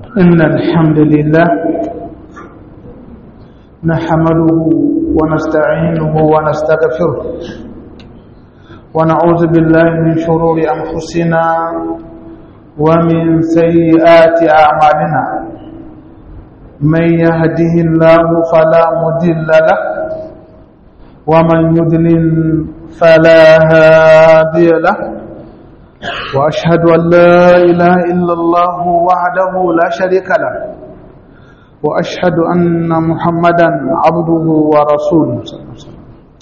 إن الحمد لله نحمده ونستعينه ونستغفره ونعوذ بالله من شرور أنفسنا ومن سيئات أعمالنا من يهده الله فلا مضل له ومن يضلل فلا هادي له وأشهد أن لا إله إلا الله وحده لا شريك له وأشهد أن محمدا عبده ورسوله صلى الله عليه وسلم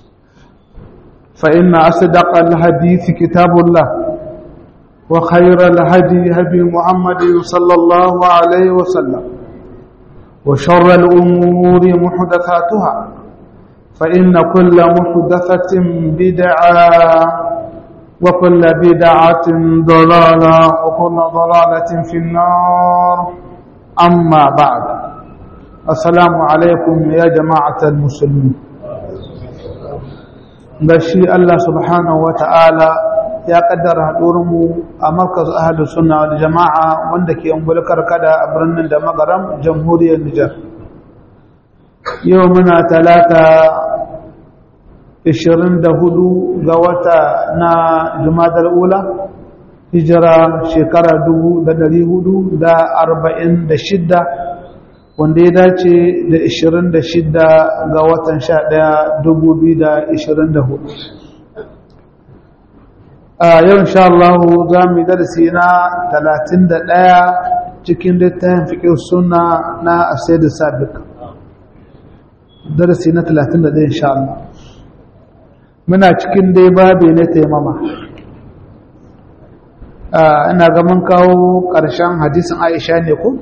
فإن أصدق الحديث كتاب الله وخير الهدي هدي محمد صلى الله عليه وسلم وشر الأمور محدثاتها فإن كل محدثة بدعة وكل بدعة ضلالة وكل ضلالة في النار أما بعد السلام عليكم يا جماعة المسلمين gashi Allah subhanahu wa ta'ala ya kaddara haɗurinmu a markaz ahalus sunna wal jama'a wanda ke ungulkar kada a birnin da magaram jamhuriyar Nijar yau muna talata 24 ga wata na jumadar ula hijira shekara 446 wanda ya dace da 26 ga watan 11 2024 a yau insha Allah za mu yi darasi na 31 cikin littafin fiƙin suna na asaidu sabiq darasi na 31 insha Allah muna cikin dai babi na taimama ina ga mun kawo ƙarshen hadisin aisha ne ku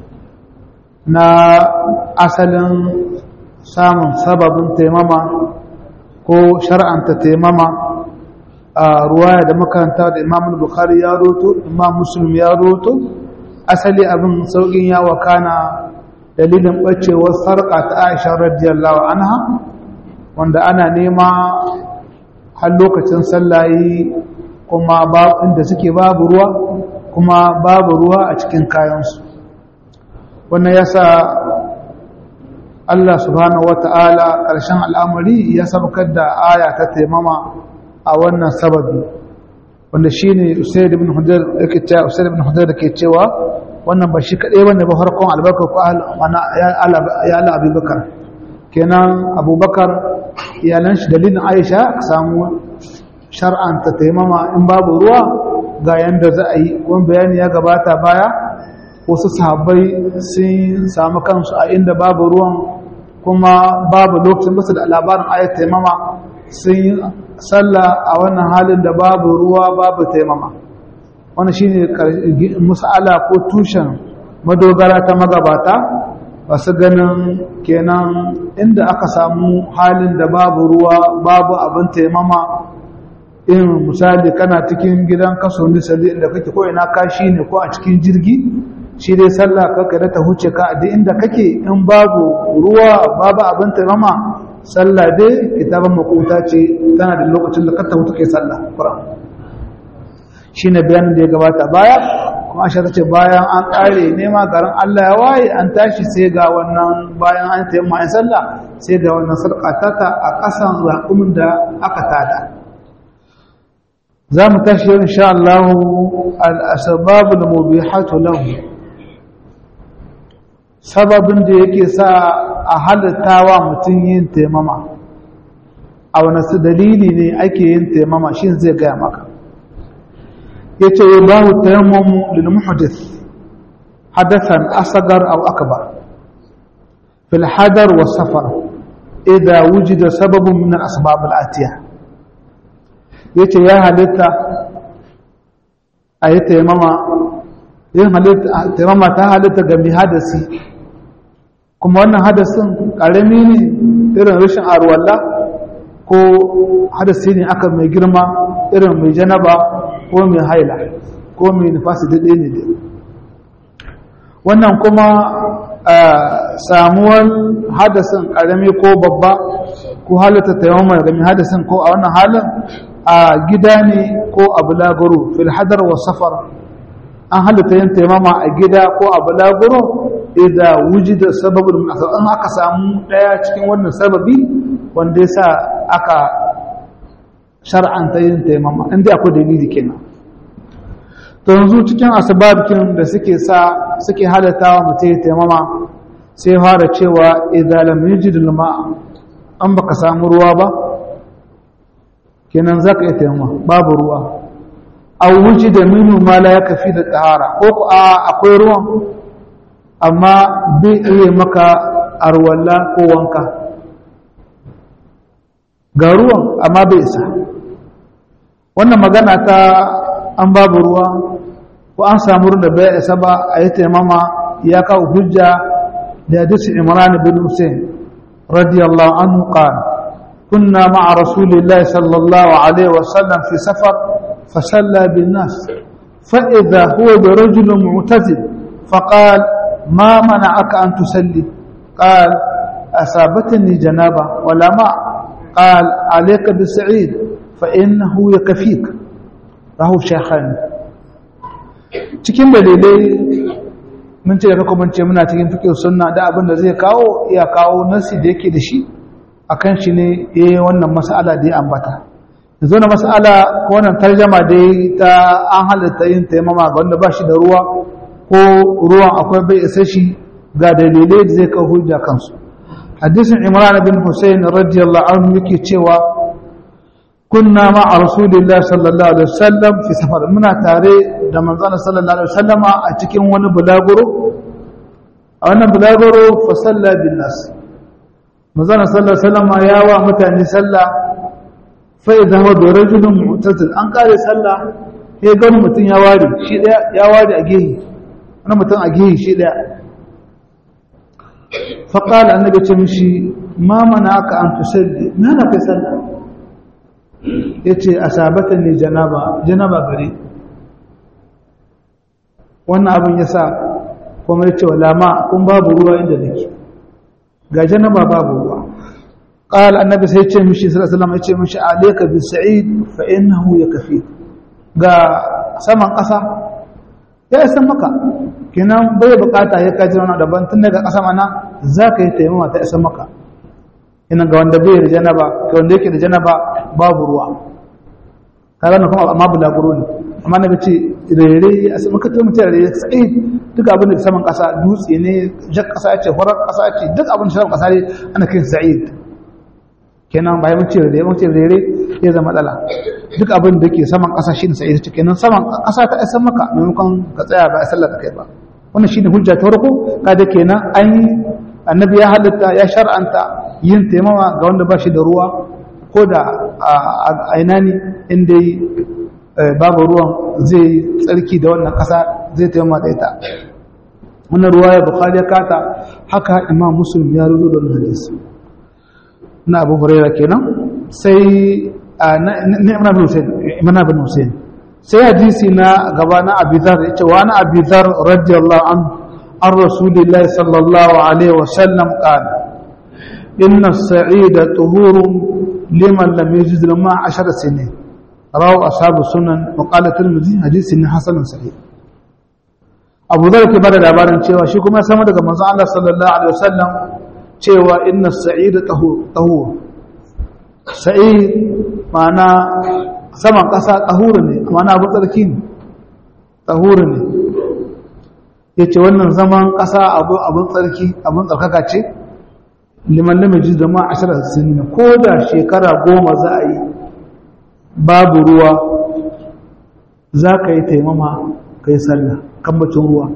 na asalin samun sababin taimama ko shar'anta taimama a ruwaya da makaranta da imam bukhari ya roto imam muslim ya roto asali abin sauƙin ya wakana dalilin ɓacewar sarƙa ta aisha radiyallahu anha wanda ana nema har lokacin sallayi kuma inda suke babu ruwa kuma babu ruwa a cikin kayansu wannan ya sa Allah subhanahu wata'ala ƙarshen al'amari ya sabakar da aya ta taimama a wannan sababi wanda shi ne usaid ibn hudar da ke cewa wannan ba shi kaɗai wanda ba harkon albarkar ko ya ala abubakar kenan abubakar iyalan shi dalilin aisha ka samu shar'anta taimama in babu ruwa ga yanda za a yi kuma bayani ya gabata baya wasu sahabbai sun samu kansu a inda babu ruwan kuma babu lokacin basu da labarin ayat taimama sun yi sallah a wannan halin da babu ruwa babu taimama wani shine musa'ala ko tushen madogara ta magabata masu ganin kenan inda aka samu halin da babu ruwa babu abin taimama in misali kana cikin gidan kaso misali inda kake ko ina kashi ne ko a cikin jirgi shi dai sallah kaka da ta huce ka a inda kake in babu ruwa babu abin taimama sallah dai kitaban makuta ce tana da lokacin da ka ta hutu kai sallah kuran shi ne bayanin da ya gabata baya kuma ashe ta ce bayan an ƙare nema garin Allah ya waye an tashi sai ga wannan bayan an taimma in sallah sai ga wannan sarƙatata a ƙasan raƙumin da aka tada za mu tashi yau insha Allah al-asbabul mubihatu lahu sababin da yake sa a halittawa mutum yin taimama a wani su dalili ne ake yin taimama shi zai gaya maka ya ce ya ba taimamu lil muhdith hadathan asagar aw akbar fil hadar wa safar idza wujida sababun min al asbab al atiya yace ya halitta ayi taimama yin halitta taimama ta halitta ga mai hadasi kuma wannan hadasin ƙarami ne irin rashin arwalla ko hadasi ne aka mai girma irin mai janaba ko mai haila ko mai nufasi daɗe ne dai wannan kuma samuwar hadasin ƙarami ko babba ko halitta taimama ga mai hadasin ko a wannan halin a gida ne ko a bulaguro fil hadar wa safar an halitta yin taimama a gida ko a balaguro idan wujida sababin munasab an aka samu daya cikin wannan sababi wanda ya sa aka shar'anta yin taimama inda akwai dalili kenan to yanzu cikin asbabikin da suke sa suke halattawa mutum ya taimama sai fara cewa idan lam yajid al-ma an baka samu ruwa ba kenan zaka iya taimama babu ruwa aw wujida minhu ma la yakfi da tahara ko ko akwai ruwan amma bai iya maka arwalla ko wanka ga ruwan amma bai isa wannan magana ta an babu ruwa ko an samu ruwan da bai isa ba a yi taimama ya kawo hujja da hadisi imran bin hussein radiyallahu anhu qala kunna ma'a rasulillahi sallallahu alaihi wasallam fi safar فصلى بالناس فإذا هو برجل معتزل فقال ما منعك أن تصلي قال أصابتني جنابة ولا ماء قال عليك بالسعيد فإنه يكفيك rahu shekhan cikin dalilai mun ce da kuma ce muna cikin fikin sunna da abin da zai kawo ya kawo nasi da yake da shi akan shi ne eh wannan mas'ala da ya ambata yanzu na mas'ala ko wannan tarjama da ta an halatta yin taimama ga wanda ba shi da ruwa ko ruwan akwai bai isa shi ga dalilai da zai kawo hujja kansu hadisin imran bin husayn radiyallahu anhu yake cewa kunna ma'a rasulillah sallallahu alaihi wasallam fi safar muna tare da manzon sallallahu alaihi wasallama a cikin wani bulaguro a wannan bulaguro fa salla bin nas manzon sallallahu alaihi wasallama ya wa mutane sallah fa idza huwa bi rajulin mu'tazil an kare sallah ya ga mutum ya ware shi daya ya ware a gehi wani mutum a gehi shi daya fa qala annabi ce mishi ma manaka an tusalli me na kai sallah ya ce a sabatan ne janaba janaba gare wannan abin ya sa kuma ya ce wa lama kun babu ruwa inda nake ga janaba babu ruwa ƙal annabi sai ce mishi sallallahu ya ce mishi alayka bi sa'id fa innahu yakfi ga saman ƙasa ya isa maka kenan bai bukata ya kaji wani daban tun daga ƙasa mana za ka yi taimama ta isa maka ina ga wanda bai da janaba ga wanda yake da janaba babu ruwa kaga na kuma amma bulaguro ne amma na ce rere a sama ka mutum rere sai duk abin da saman kasa dutse ne jak kasa ce horar kasa ce duk abin da saman kasa ne ana kai sa'id kenan bayan mun ce rere mun ce rere ya zama matsala duk abin da ke saman kasa shine sa'id ce kenan saman kasa ta isa maka maimakon ka tsaya ba a sallar da kai ba wannan shine hujja ta farko kaga kenan an yi annabi ya halitta ya shar'anta yin taimama ga wanda ba shi da ruwa ko da a ina ne inda babu ruwan zai tsarki da wannan ƙasa zai taimama da ita wannan ruwa ya bukali ya kata haka imam musulun ya ruzo da wannan hadisi na abu huraira kenan sai na imana bin hussein sai hadisi na gaba na abizar ya ce wa na abizar radiyallahu anhu عن رسول الله صلى الله عليه وسلم قال إن السعيد طهور لمن لم يجد الماء عشر سنين رواه أصحاب السنن وقال الترمذي حديث حسن صحيح Abu Dhar ke bada labarin cewa shi kuma sama daga manzon Allah sallallahu alaihi wasallam cewa inna sa'ida tahur sa'id ma'ana saman kasa tahur ne ma'ana abu tsarki ne tahur ne ya ce wannan zaman ƙasa abin tsarki abin tsarkaka ce liman da mai da ma ashirar sinina ko da shekara goma za a yi babu ruwa za ka yi taimama ka yi sallah kambacin ruwa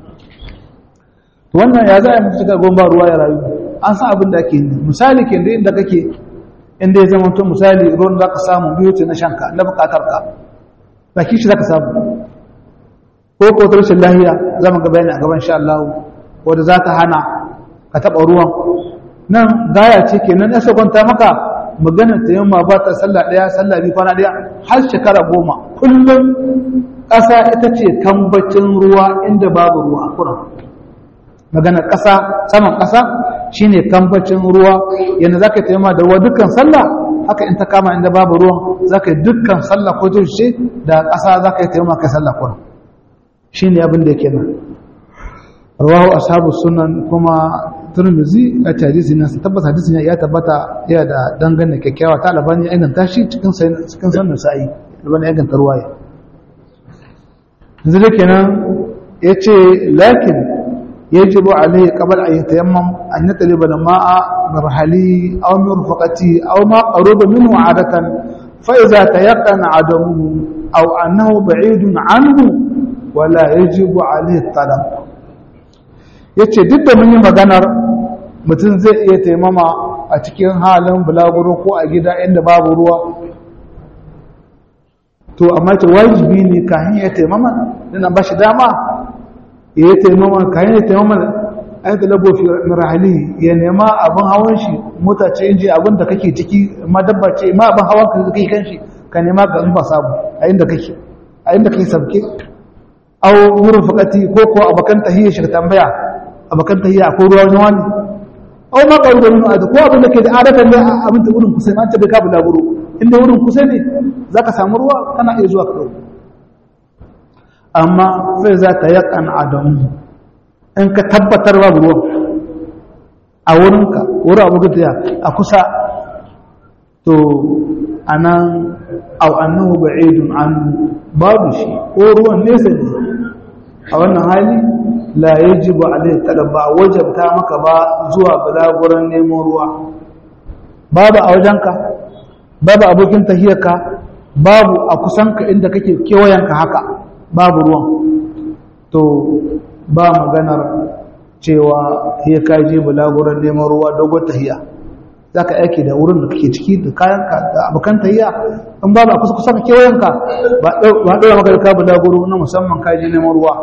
wannan ya za a yi mutu shekara goma ba ruwa ya rayu an san abin da ake yi misali ke da inda kake inda ya zama tun misali ruwan za ka samu biyu ce na shanka na bukatar ka ba kishi za ka samu ko ko ta rashin lahiya za mu ga bayani a gaban sha Allah wanda za ta hana ka taɓa ruwan nan gaya ce kenan ya kwanta maka maganar ta yamma ba ta sallah ɗaya sallah biyu kwana ɗaya har shekara goma kullum ƙasa ita ce tambacin ruwa inda babu ruwa a kuran maganar ƙasa saman ƙasa shine tambacin ruwa yadda za ka yi taimama da ruwa dukkan sallah haka in ta kama inda babu ruwan za ka yi dukkan sallah ko tushe da ƙasa za ka yi taimama kai sallah kuran shine abin da yake nan rawahu ashabu sunan kuma turmizi a hadisi nan tabbata hadisi ne ya tabbata ya da dangane kyakkyawa ta albani ya inganta shi cikin cikin sannan sa'i albani ya inganta ruwaya yanzu da kenan yace lakin yajibu alayhi qabla an yatayammam an yataliba al-ma'a marhali aw mirfaqati aw ma qaruba minhu 'adatan fa idza tayaqqana 'adamuhu aw annahu ba'idun 'anhu wala yajibu alayhi talab yace duk da mun yi maganar mutum zai iya taimama a cikin halin bulaguro ko a gida inda babu ruwa to amma ta wajibi ne kayan ya taimama dana ba shi dama ya yi taimama kayan ya taimama an talabo fi rahali ya nema abin hawan shi mota ce inji abin da kake ciki ma dabba ce ma abin hawan ka kake kan shi ka nema ka in ba sabu a inda kake a inda kake sabke au wurin fakati ko ko abakan tahiyya shi tambaya abakan tahiyya ko ruwa wani wani au ma qaru da min adu ko abin da ke da adatan ne abin da wurin kusa an ce bai ka bulaguro inda wurin kusa ne zaka samu ruwa kana iya zuwa ka dauko amma sai za ta yakan adamu in ka tabbatar babu ruwan a wurinka wurin abu gudaya a kusa to anan au annahu ba'idun an babu shi ko ruwan nesa ne a wannan hali la yajibu alayhi talab ba wajabta maka ba zuwa balaguran neman ruwa babu a wajenka babu abokin tahiyarka babu a kusanka inda kake kewayenka haka babu ruwan to ba maganar cewa ya kaje balaguran neman ruwa dogon tahiya za ka aiki da wurin da kake ciki da kayanka da abokan tahiya in babu a kusa kusa kewayenka ba ɗora maka da ka balaguro na musamman kaje neman ruwa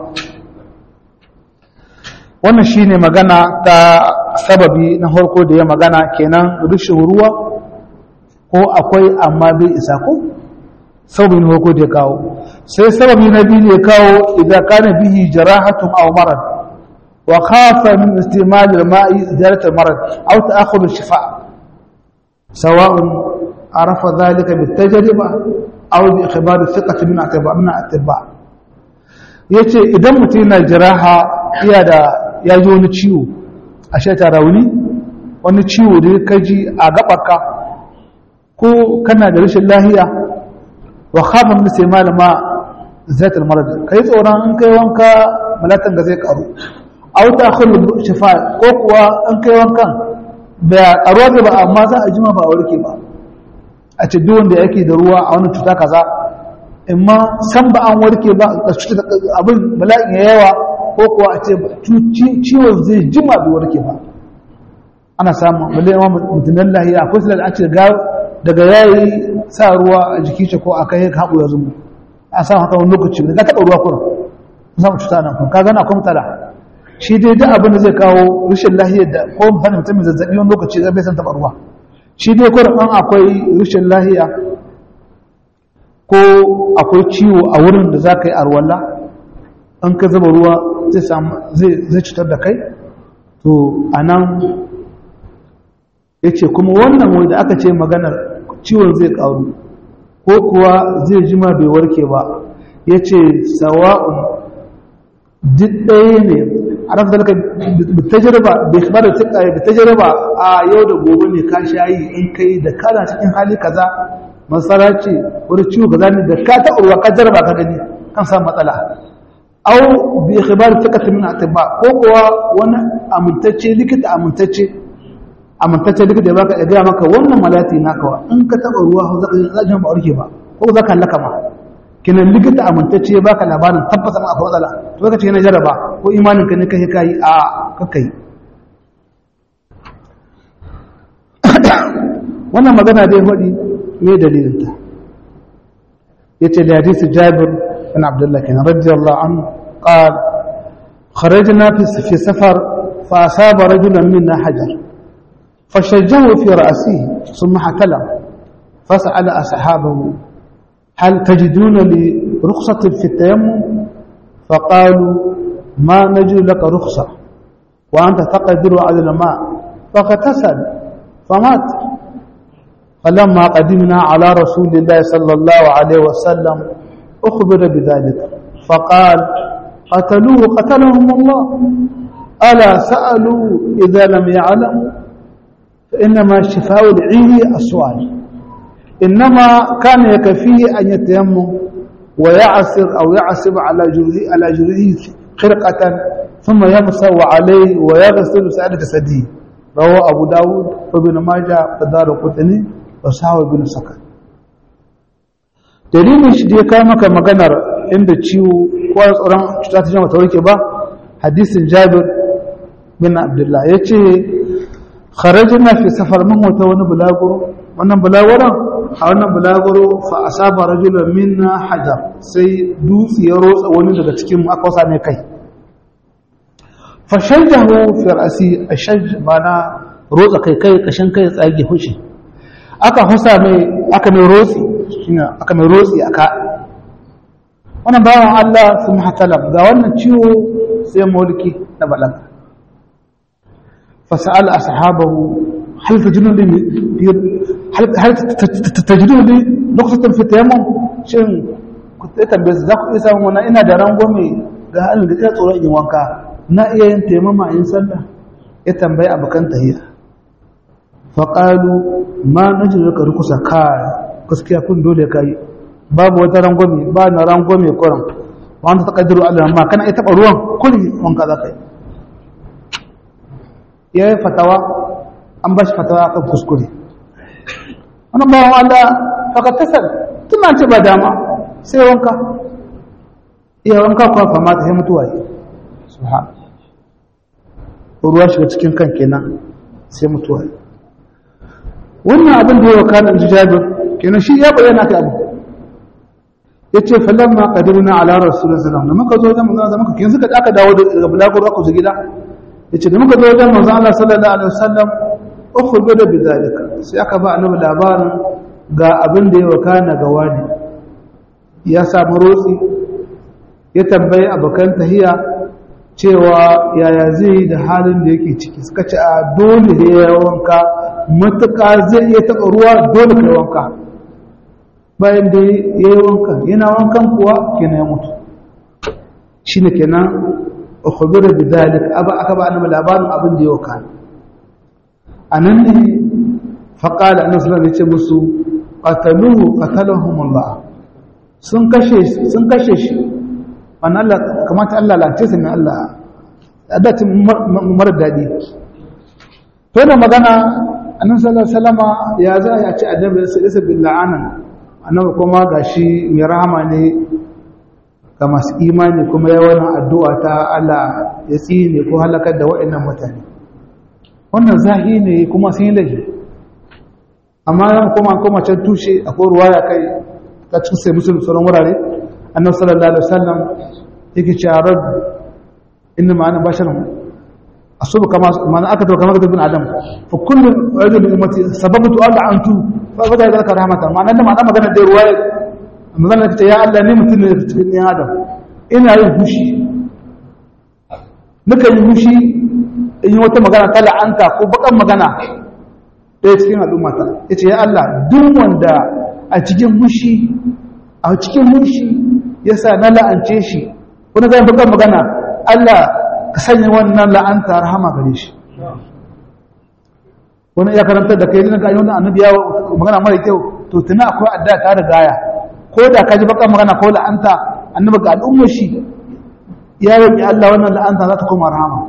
wannan shine magana ta sababi na harko da ya magana kenan rushin ruwa ko akwai amma bai isa ko sababin harko da ya kawo sai sababi na biyu ne kawo idan kana bihi jarahatun aw marad wa khafa min istimal al-ma'i idarat al-marad aw ta'akhud al-shifa sawa'un arafa dhalika bit-tajriba aw bi ikhbar thiqati min atba min atba yace idan mutum yana jiraha iya da ya ji wani ciwo a shata rauni wani ciwo da ka ji a gaɓaka ko kana da rashin lahiya wa khafa min sai malama zaitul marad kai tsoron in kai wanka malatan ga zai karu aw ta khulu shifa ko kuwa in kai wankan da karuwa da ba amma za a jima ba a warke ba a ce duk wanda yake da ruwa a wani cuta kaza imma san ba an warke ba abin bala'in ya yawa ko kuwa a ce ciwon zai jima bai warke ba ana samun balle yawan mutunan lahiya akwai silar a ce daga yayi sa ruwa a jikin shi ko a kai haɓu ya zumu a samun haka wani lokaci da ka taɓa ruwa kuna samun cuta nan kun ka gana akwai mutala shi dai duk abin da zai kawo rashin lahiyar da ko mutane mutum mai zazzaɓi wani lokaci zai bai san taɓa ruwa shi dai kurin an akwai rashin lahiya ko akwai ciwo a wurin da za ka yi arwalla an ka zaba ruwa zai cutar da kai to a nan ya ce kuma wannan wanda aka ce maganar ciwon zai karu ko kuwa zai jima bai warke ba ya ce sawa'un duk ɗaya ne a rafi zalika bitajirba bai kuma da tuka bitajirba a yau da gobe ne ka shayi in kai da kana cikin hali kaza masara ce wani ciwo kaza ne da ka taɓa ruwa ka jarba ka gani kan samu matsala au bi ikhbar thiqat min atibba ko kuwa wani amintacce likita amintacce amintacce likita ya baka ya ga maka wannan malati naka wa in ka taba ruwa za ka ba warke ba ko za ka laka ma kinan likita amintacce ya baka labarin tabbata ma akwai matsala to kace na jaraba ko imanin ka ne kai kai a kakai wannan magana dai hodi me dalilin ta yace da hadisi Jabir بن عبد الله كان رضي الله عنه قال خرجنا في في سفر فأصاب رجلا منا حجر فشجه في رأسه ثم حتلم فسأل أصحابه هل تجدون لي رخصة في التيمم فقالوا ما نجد لك رخصة وأنت تقدر على الماء فاغتسل فمات فلما قدمنا على رسول الله صلى الله عليه وسلم أخبر بذلك فقال قتلوه قتلهم الله ألا سألوا إذا لم يعلموا فإنما شفاء العي السؤال إنما كان يكفيه أن يتيمم ويعصر أو يعصب على جرهه على جرهه خرقة ثم يمسح عليه ويغسل سائر جسده رواه أبو داود وابن ماجه ودار قطني وصحابه بن سكن dalilin shi da ya kawo maka maganar inda ciwo ko tsoron cuta ta jama ta warke ba hadisin jabir bin abdullah ya ce kharajina fi safar mun wata wani bulaguro wannan bulaguron a wannan bulaguro fa asaba rajulun minna hajar sai dutse ya rotsa wani daga cikin mu aka wasa mai kai fa shajjahu fi ra'si ashaj bana rotsa kai kai kashin kai tsage hushi aka husa mai aka mai rotsi shine aka mai rotsi aka wannan bawan Allah sun hatalam ga wannan ciwo sai mulki na balaga فسأل أصحابه هل تجدون لي هل هل تجدون لي نقطة في التيمم شن كنت tambaye su za ku isa mana ina da rangwame ga halin da ina tsoron yin wanka na iya yin taimama in sallah ya tambayi abokan tahiya faƙalu ma na jin ka rukusa ka gaskiya kun dole ka yi babu wata rangwame ba na rangwame kuran wanda ta ƙaddaru Allah ma kana iya taɓa ruwan kuli wanka za ka yi ya yi fatawa an ba shi fatawa kan kuskure wani bawan Allah faka tasar tuna ce ba dama sai wanka iya wanka kuwa fama ta mutuwa yi su ha ruwa shiga cikin kan kenan sai mutuwa yi wannan abin da ya wa kanin jijabir kenan shi ya bayyana ka abu ya ce falon ma ƙadirina ala rasulun salam da muka zo wajen manzana da muka kinsu ka aka dawo daga bulaguro aka zo gida yace da muka zo wajen manzon Allah sallallahu alaihi wasallam ukhbiru bi zalika sai aka ba annabi labarin ga abin da ya wakana ga wani ya samu rotsi ya tambayi abokan tahiya cewa yaya zai da halin da yake ciki suka ce a dole da ya wanka matuƙa zai iya taɓa ruwa dole kai wanka bayan da ya yi wanka yana wankan kuwa kenan ya mutu shine kenan ukhbira bidhalik aba aka ba annabi labarin abin da yau kan anan ne fa qala annabi sallallahu alaihi wasallam musu qataluhu qatalahum Allah sun kashe sun kashe shi an Allah kamata Allah lance su ne Allah adatin mar dadi to da magana annabi sallallahu alaihi wasallama ya za ya ce annabi sallallahu bil la'anan annabi kuma gashi mai rahama ne ga masu imani kuma yawan addu'a ta Allah ya tsine ko halakar da waɗannan mutane wannan zahi ne kuma sun yi laifi amma yan kuma kuma can tushe akwai ruwa ya kai ta cikin sai musulun sauran wurare annabi sallallahu alaihi wasallam yake cewa rabb inna ma'ana basharun asubu kama ma'ana aka to kama bin adam fa kullu rajul min ummati sababtu alla antu fa bada zalika rahmatan ma'ana da ma'ana magana da ruwa magana ta ya Allah ne mutum ne da cikin ɗan adam ina yin hushi nuka yi hushi in yi wata magana ta la'anta ko bakan magana ɗaya cikin al'ummata ya ce ya Allah duk wanda a cikin hushi a cikin hushi ya sa na la'ance shi wani zai bakan magana Allah ka sanya wannan la'anta rahama gare shi wani ya karanta da kai ga ayyukan annabi ya magana mara kyau to tuna akwai adda ta da gaya ko da ka ji bakan magana ko la'anta annabi ga al'ummar shi ya roƙi Allah wannan la'anta za ta koma rahama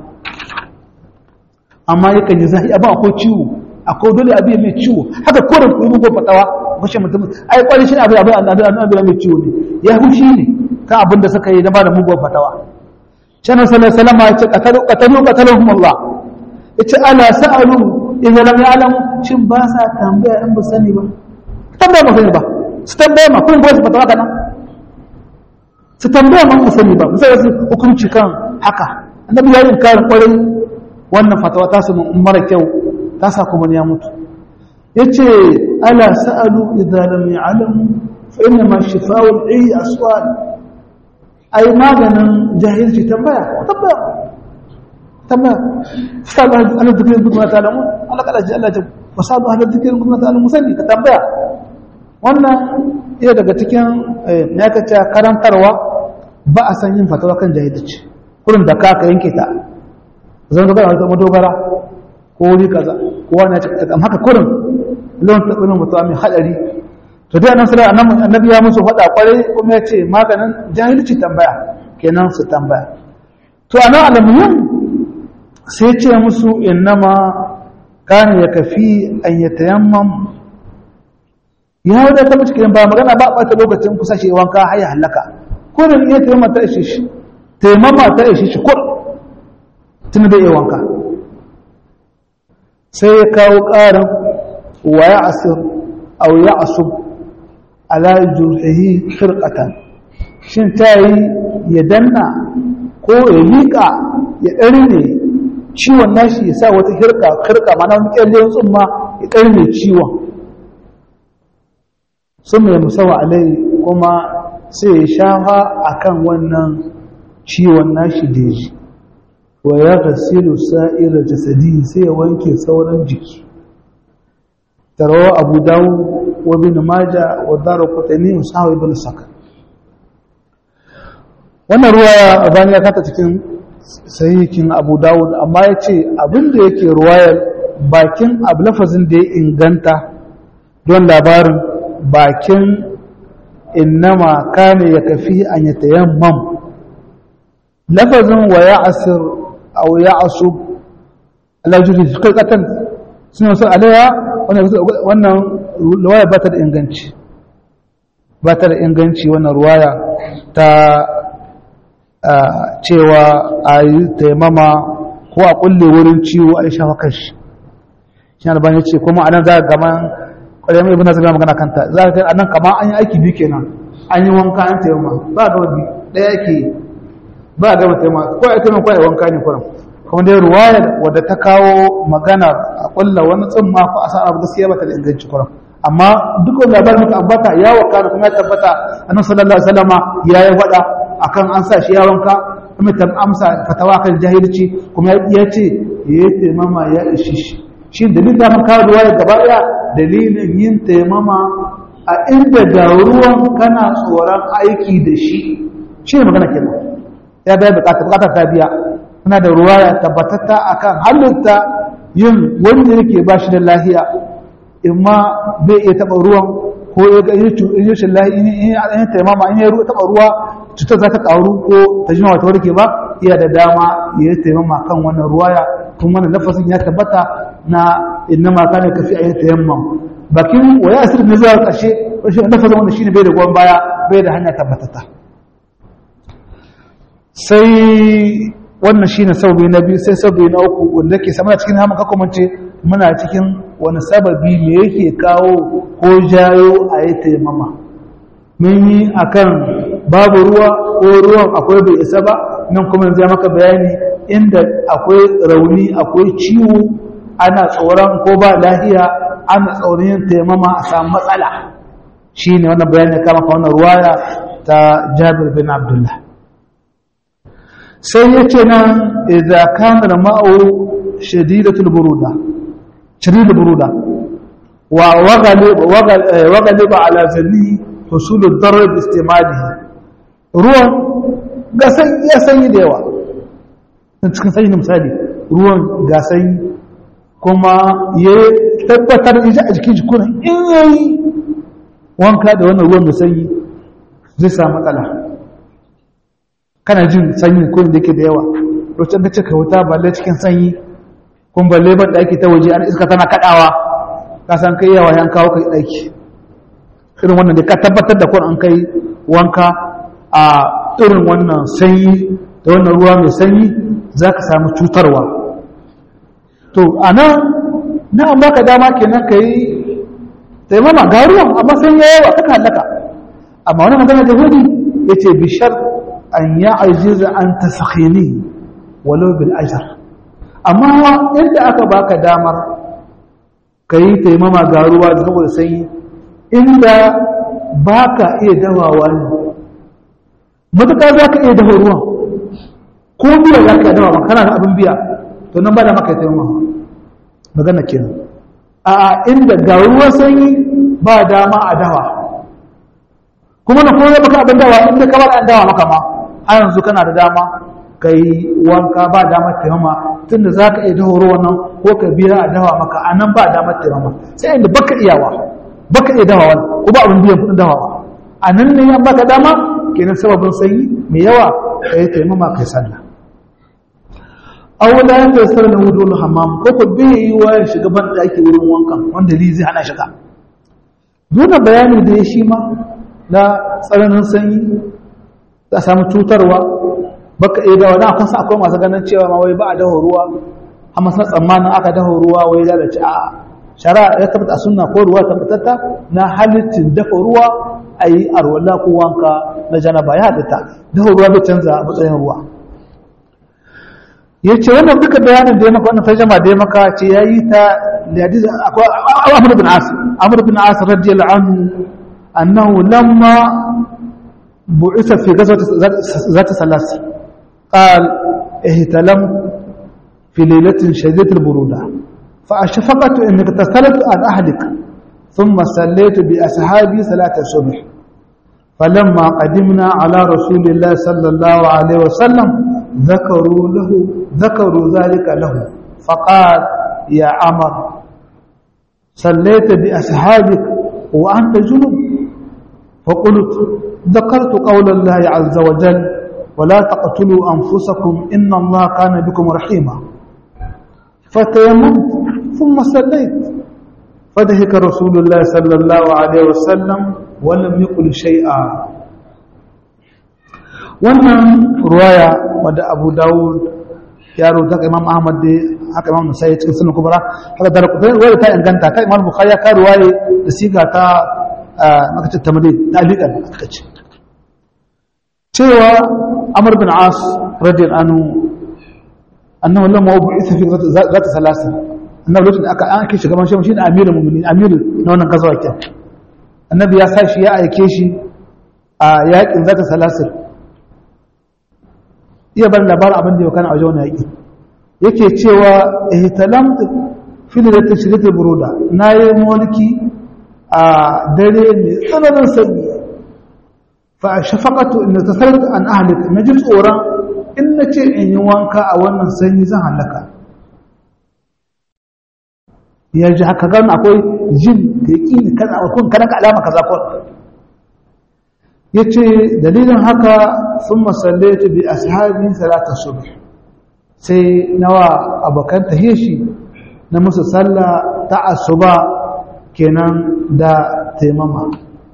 amma yakan yi zahi abin akwai ciwo akwai dole abin mai ciwo haka ko da kuma ko fatawa kashe mutum ai kwari shi abin abin abin mai ciwo ne ya hushi ne kan abin da suka yi na bada mugun fatawa canan sallallahu alaihi wasallam ya ce qatalu qatalu qatalahum Allah yace ala sa'alu idan lam ya'lamu shin ba sa tambaya in ba sani ba tambaya ba sani ba su tambaya ma kun ba su fatawa kana su tambaya ma sani ba sai su hukunci kan haka annabi ya yi karin kwarin wannan fatawa ta su mara kyau ta sa kuma ya mutu yace ala sa'alu idza lam ya'lamu fa inna ma shifa'u al-ayyi aswal ai maganin jahilci tambaya tambaya tambaya fasadu ala dhikri kunna ta'lamun Allah kala ji Allah ta fasadu ala dhikri kunna ta'lamun sani ka tambaya wannan iya daga cikin ya kace karantarwa ba a san yin fatawa kan jahilci kurin da ka ka yanke ta zan ga wata madogara ko wuri kaza ko wani ya ce haka kurin lawan tabbinin mutuwa mai hadari to dai annabi sallallahu alaihi annabi ya musu faɗa kwarai kuma ya ce maganin jahilci tambaya kenan su tambaya to ana alamuyin sai ce musu innama kana ya kafi an yatayammam ya da ta mace ba magana ba ɓata lokacin kusa shi wanka har ya halaka ko da iya taimama ta ishe shi taimama ta ishe shi kur tun da iya wanka sai ya kawo ƙarin wa ya asir au ya asub ala jurhihi khirqatan shin ta yi ya danna ko ya liƙa ya ɗarne ciwon nashi ya sa wata hirka kirka mana wani ƙyallen tsumma ya ɗarne ciwon sun mai musawa alai kuma sai ya shafa akan wannan ciwon nashi da ji wa ya gasilu sa'ira jasadi sai ya wanke sauran jiki tarawa abu dawo wa bin maja wa dara kutani musawa ibn saka wannan ruwa a bani ya kata cikin sahihin abu dawud amma ya ce abinda yake ruwayar bakin abu lafazin da ya inganta don labarin bakin innama kane ya kafi an ya tayammam lafazin wa ya asir au ya asu alajuri kirkatan suna sun alaya wannan ruwaya ba ta da inganci ba ta da inganci wannan ruwaya ta cewa a yi taimama ko a kulle wurin ciwo a yi shafa kashi shi albani ce kuma anan za a gama ƙwararren mai ibina zama magana kanta za a anan kama an yi aiki biyu kenan an yi wanka an taimama ba ga wani ɗaya ke ba a gama taimama ko a taimama ko a yi wanka ne kuran kuma dai ruwayar wadda ta kawo maganar a kulla wani tsimma ko a sa abu gaskiya ba ta da inganci kuran amma duk wani labarin muka ambata ya wakana kuma ya tabbata annabi sallallahu alaihi wasallama ya yi faɗa akan an sa shi ya wanka kuma ta amsa fatawa kan jahilci kuma ya ce ya yi taimama ya ishi shi shi dalilin da mun kawo ruwaya gaba ɗaya dalilin yin taimama a inda da ruwan kana tsoron aiki da shi shi ne magana kenan ya biya bukatar bukatar ta biya muna da ruwaya tabbatatta akan halitta yin wanda yake ba shi da lahiya imma bai iya taɓa ruwan ko ya ga in yi shillahi in yi taimama in yi taɓa ruwa cutar za ta ƙaru ko ta jima wata warke ba iya da dama ya yi taimama kan wannan ruwaya kuma wannan lafasin ya tabbata na inna ma kana kafi a yi tayammam bakin waya asir ne zuwa ƙarshe lafazin wanda shine bai da gwan baya bai da hanya tabbatata sai wannan shine saubi na biyu sai saubi na uku wanda ke sama cikin hamun kakwamance muna cikin wani sababi me yake kawo ko jayo a yi taimama mun yi akan babu ruwa ko ruwan akwai bai isa ba nan kuma zai maka bayani inda akwai rauni akwai ciwo ana tsoron ko ba lahiya ana tsoron yin taimama a samu matsala shi ne wannan bayani kama ka wannan ruwaya ta jabir bin abdullah sai ya ce nan idza kana ma'u shadidatul buruda shadidul buruda wa waghaliba ala zanni husul ad-darr bi istimalihi ruwan ga sanyi ya sanyi da yawa cikin sanyi misali ruwan ga sanyi kuma ya tabbatar da a jikin jikunan in yayi wanka da wannan ruwan da sanyi zai samu matsala kana jin sanyi ko da yake da yawa lokacin da cika wuta balle cikin sanyi kun balle ban daki ta waje an iska tana kadawa ka san kai yawa yan kawo kai daki irin wannan da ka tabbatar da kun an kai wanka a irin wannan sanyi da wannan ruwa mai sanyi za ka samu cutarwa to a nan na an baka dama kenan ka yi taimama ga ruwan amma sai ya yawa kaka halaka amma wani magana da hudu ya ce bishar an ya ajiza an ta sakhini walau bil ajar amma inda aka baka damar ka yi taimama ga ruwa saboda sanyi inda ba ka iya dawawa ne matuƙa za ka iya dafa ruwan ko biya za ka iya dawa kana da abin biya to nan ba da maka taimama magana kenan a inda ga ruwan sanyi ba dama a dawa kuma na koya maka abin dawa inda kamar an dawa maka ma a yanzu kana da dama ka yi wanka ba damar taimama tunda za ka iya daho ruwan nan ko ka biya a dawa maka a nan ba damar taimama sai inda baka iyawa baka iya dawa wani ko ba abin biyan kuɗin dawawa a nan ne yan baka dama kenan sababin sanyi mai yawa ka yi taimama kai sallah awula ya kai sallah wudu hammam ko ko bai yi wa ya shiga ban da ake wurin wankan wanda li zai hana shiga dole bayani da ya shi ma na tsananin sanyi za a samu cutarwa baka iya dawa na akwai akwai masu ganin cewa ma wai ba a daho ruwa amma san tsammanin aka daho ruwa wai lalace a shara ya tabbata sunna ko ruwa tabbatatta na halittin dafa ruwa a yi arwala ko wanka na janaba ya halitta daho ruwa bai canza matsayin ruwa ya ce wannan duka bayanin da ya maka wannan tarjama da ya maka ce ya yi ta hadisi akwai amr bin as amr bin as radiyallahu anhu annahu lamma bu'isa fi ghazwati zat salas قال اهتلمت في ليلة شديدة البرودة فأشفقت أنك اغتسلت عن أهلك ثم صليت بأصحابي صلاة الصبح فلما قدمنا على رسول الله صلى الله عليه وسلم ذكروا له ذكروا ذلك له فقال يا عمر صليت بأصحابك وأنت جنب فقلت ذكرت قول الله عز وجل ولا تقتلوا أنفسكم إن الله كان بكم رحيما فتيممت ثم صليت فدهك رسول الله صلى الله عليه وسلم ولم يقل شيئا wannan ruwaya wadda abu dawud ya rubuta ka imam ahmad da haka imam musai cikin sunan kubra haka da ruwaya ta inganta ta imam bukhari ya ka ruwaye da siga ta makacin tamari da alikan aka ce cewa amr bin as radiyal anhu annahu lamma bu'itha fi zat salasa annabi lokacin aka an ake shugaban shi shine amirul mu'minin amirul na wannan gazawa ke annabi ya sa shi ya aike shi a yakin zat salasir iya bar labarin abin da ya kana a wajen wannan yaki yake cewa ihtalamtu fi lailatin shiddatil buruda nayi mulki a dare mai tsananin sanyi فشفقت ان تصلت عن اهلك نجي tsoron in nace in yi wanka a wannan sanyi zan halaka ya ji haka gan akwai jin da yaqini kana kun kana ka alama kaza ko yace dalilin haka thumma sallaitu bi ashabi salata subh sai nawa abakan tahishi na musu sallah ta asuba kenan da taimama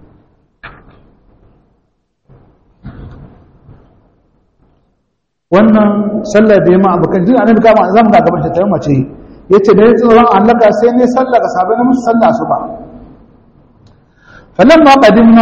wannan sallar da ya ma abokan jin annabi kama za mu ga gaban ta mace yace da tsoron allaka sai ne sallar ga sabai na musu sallah su ba falamma qadimna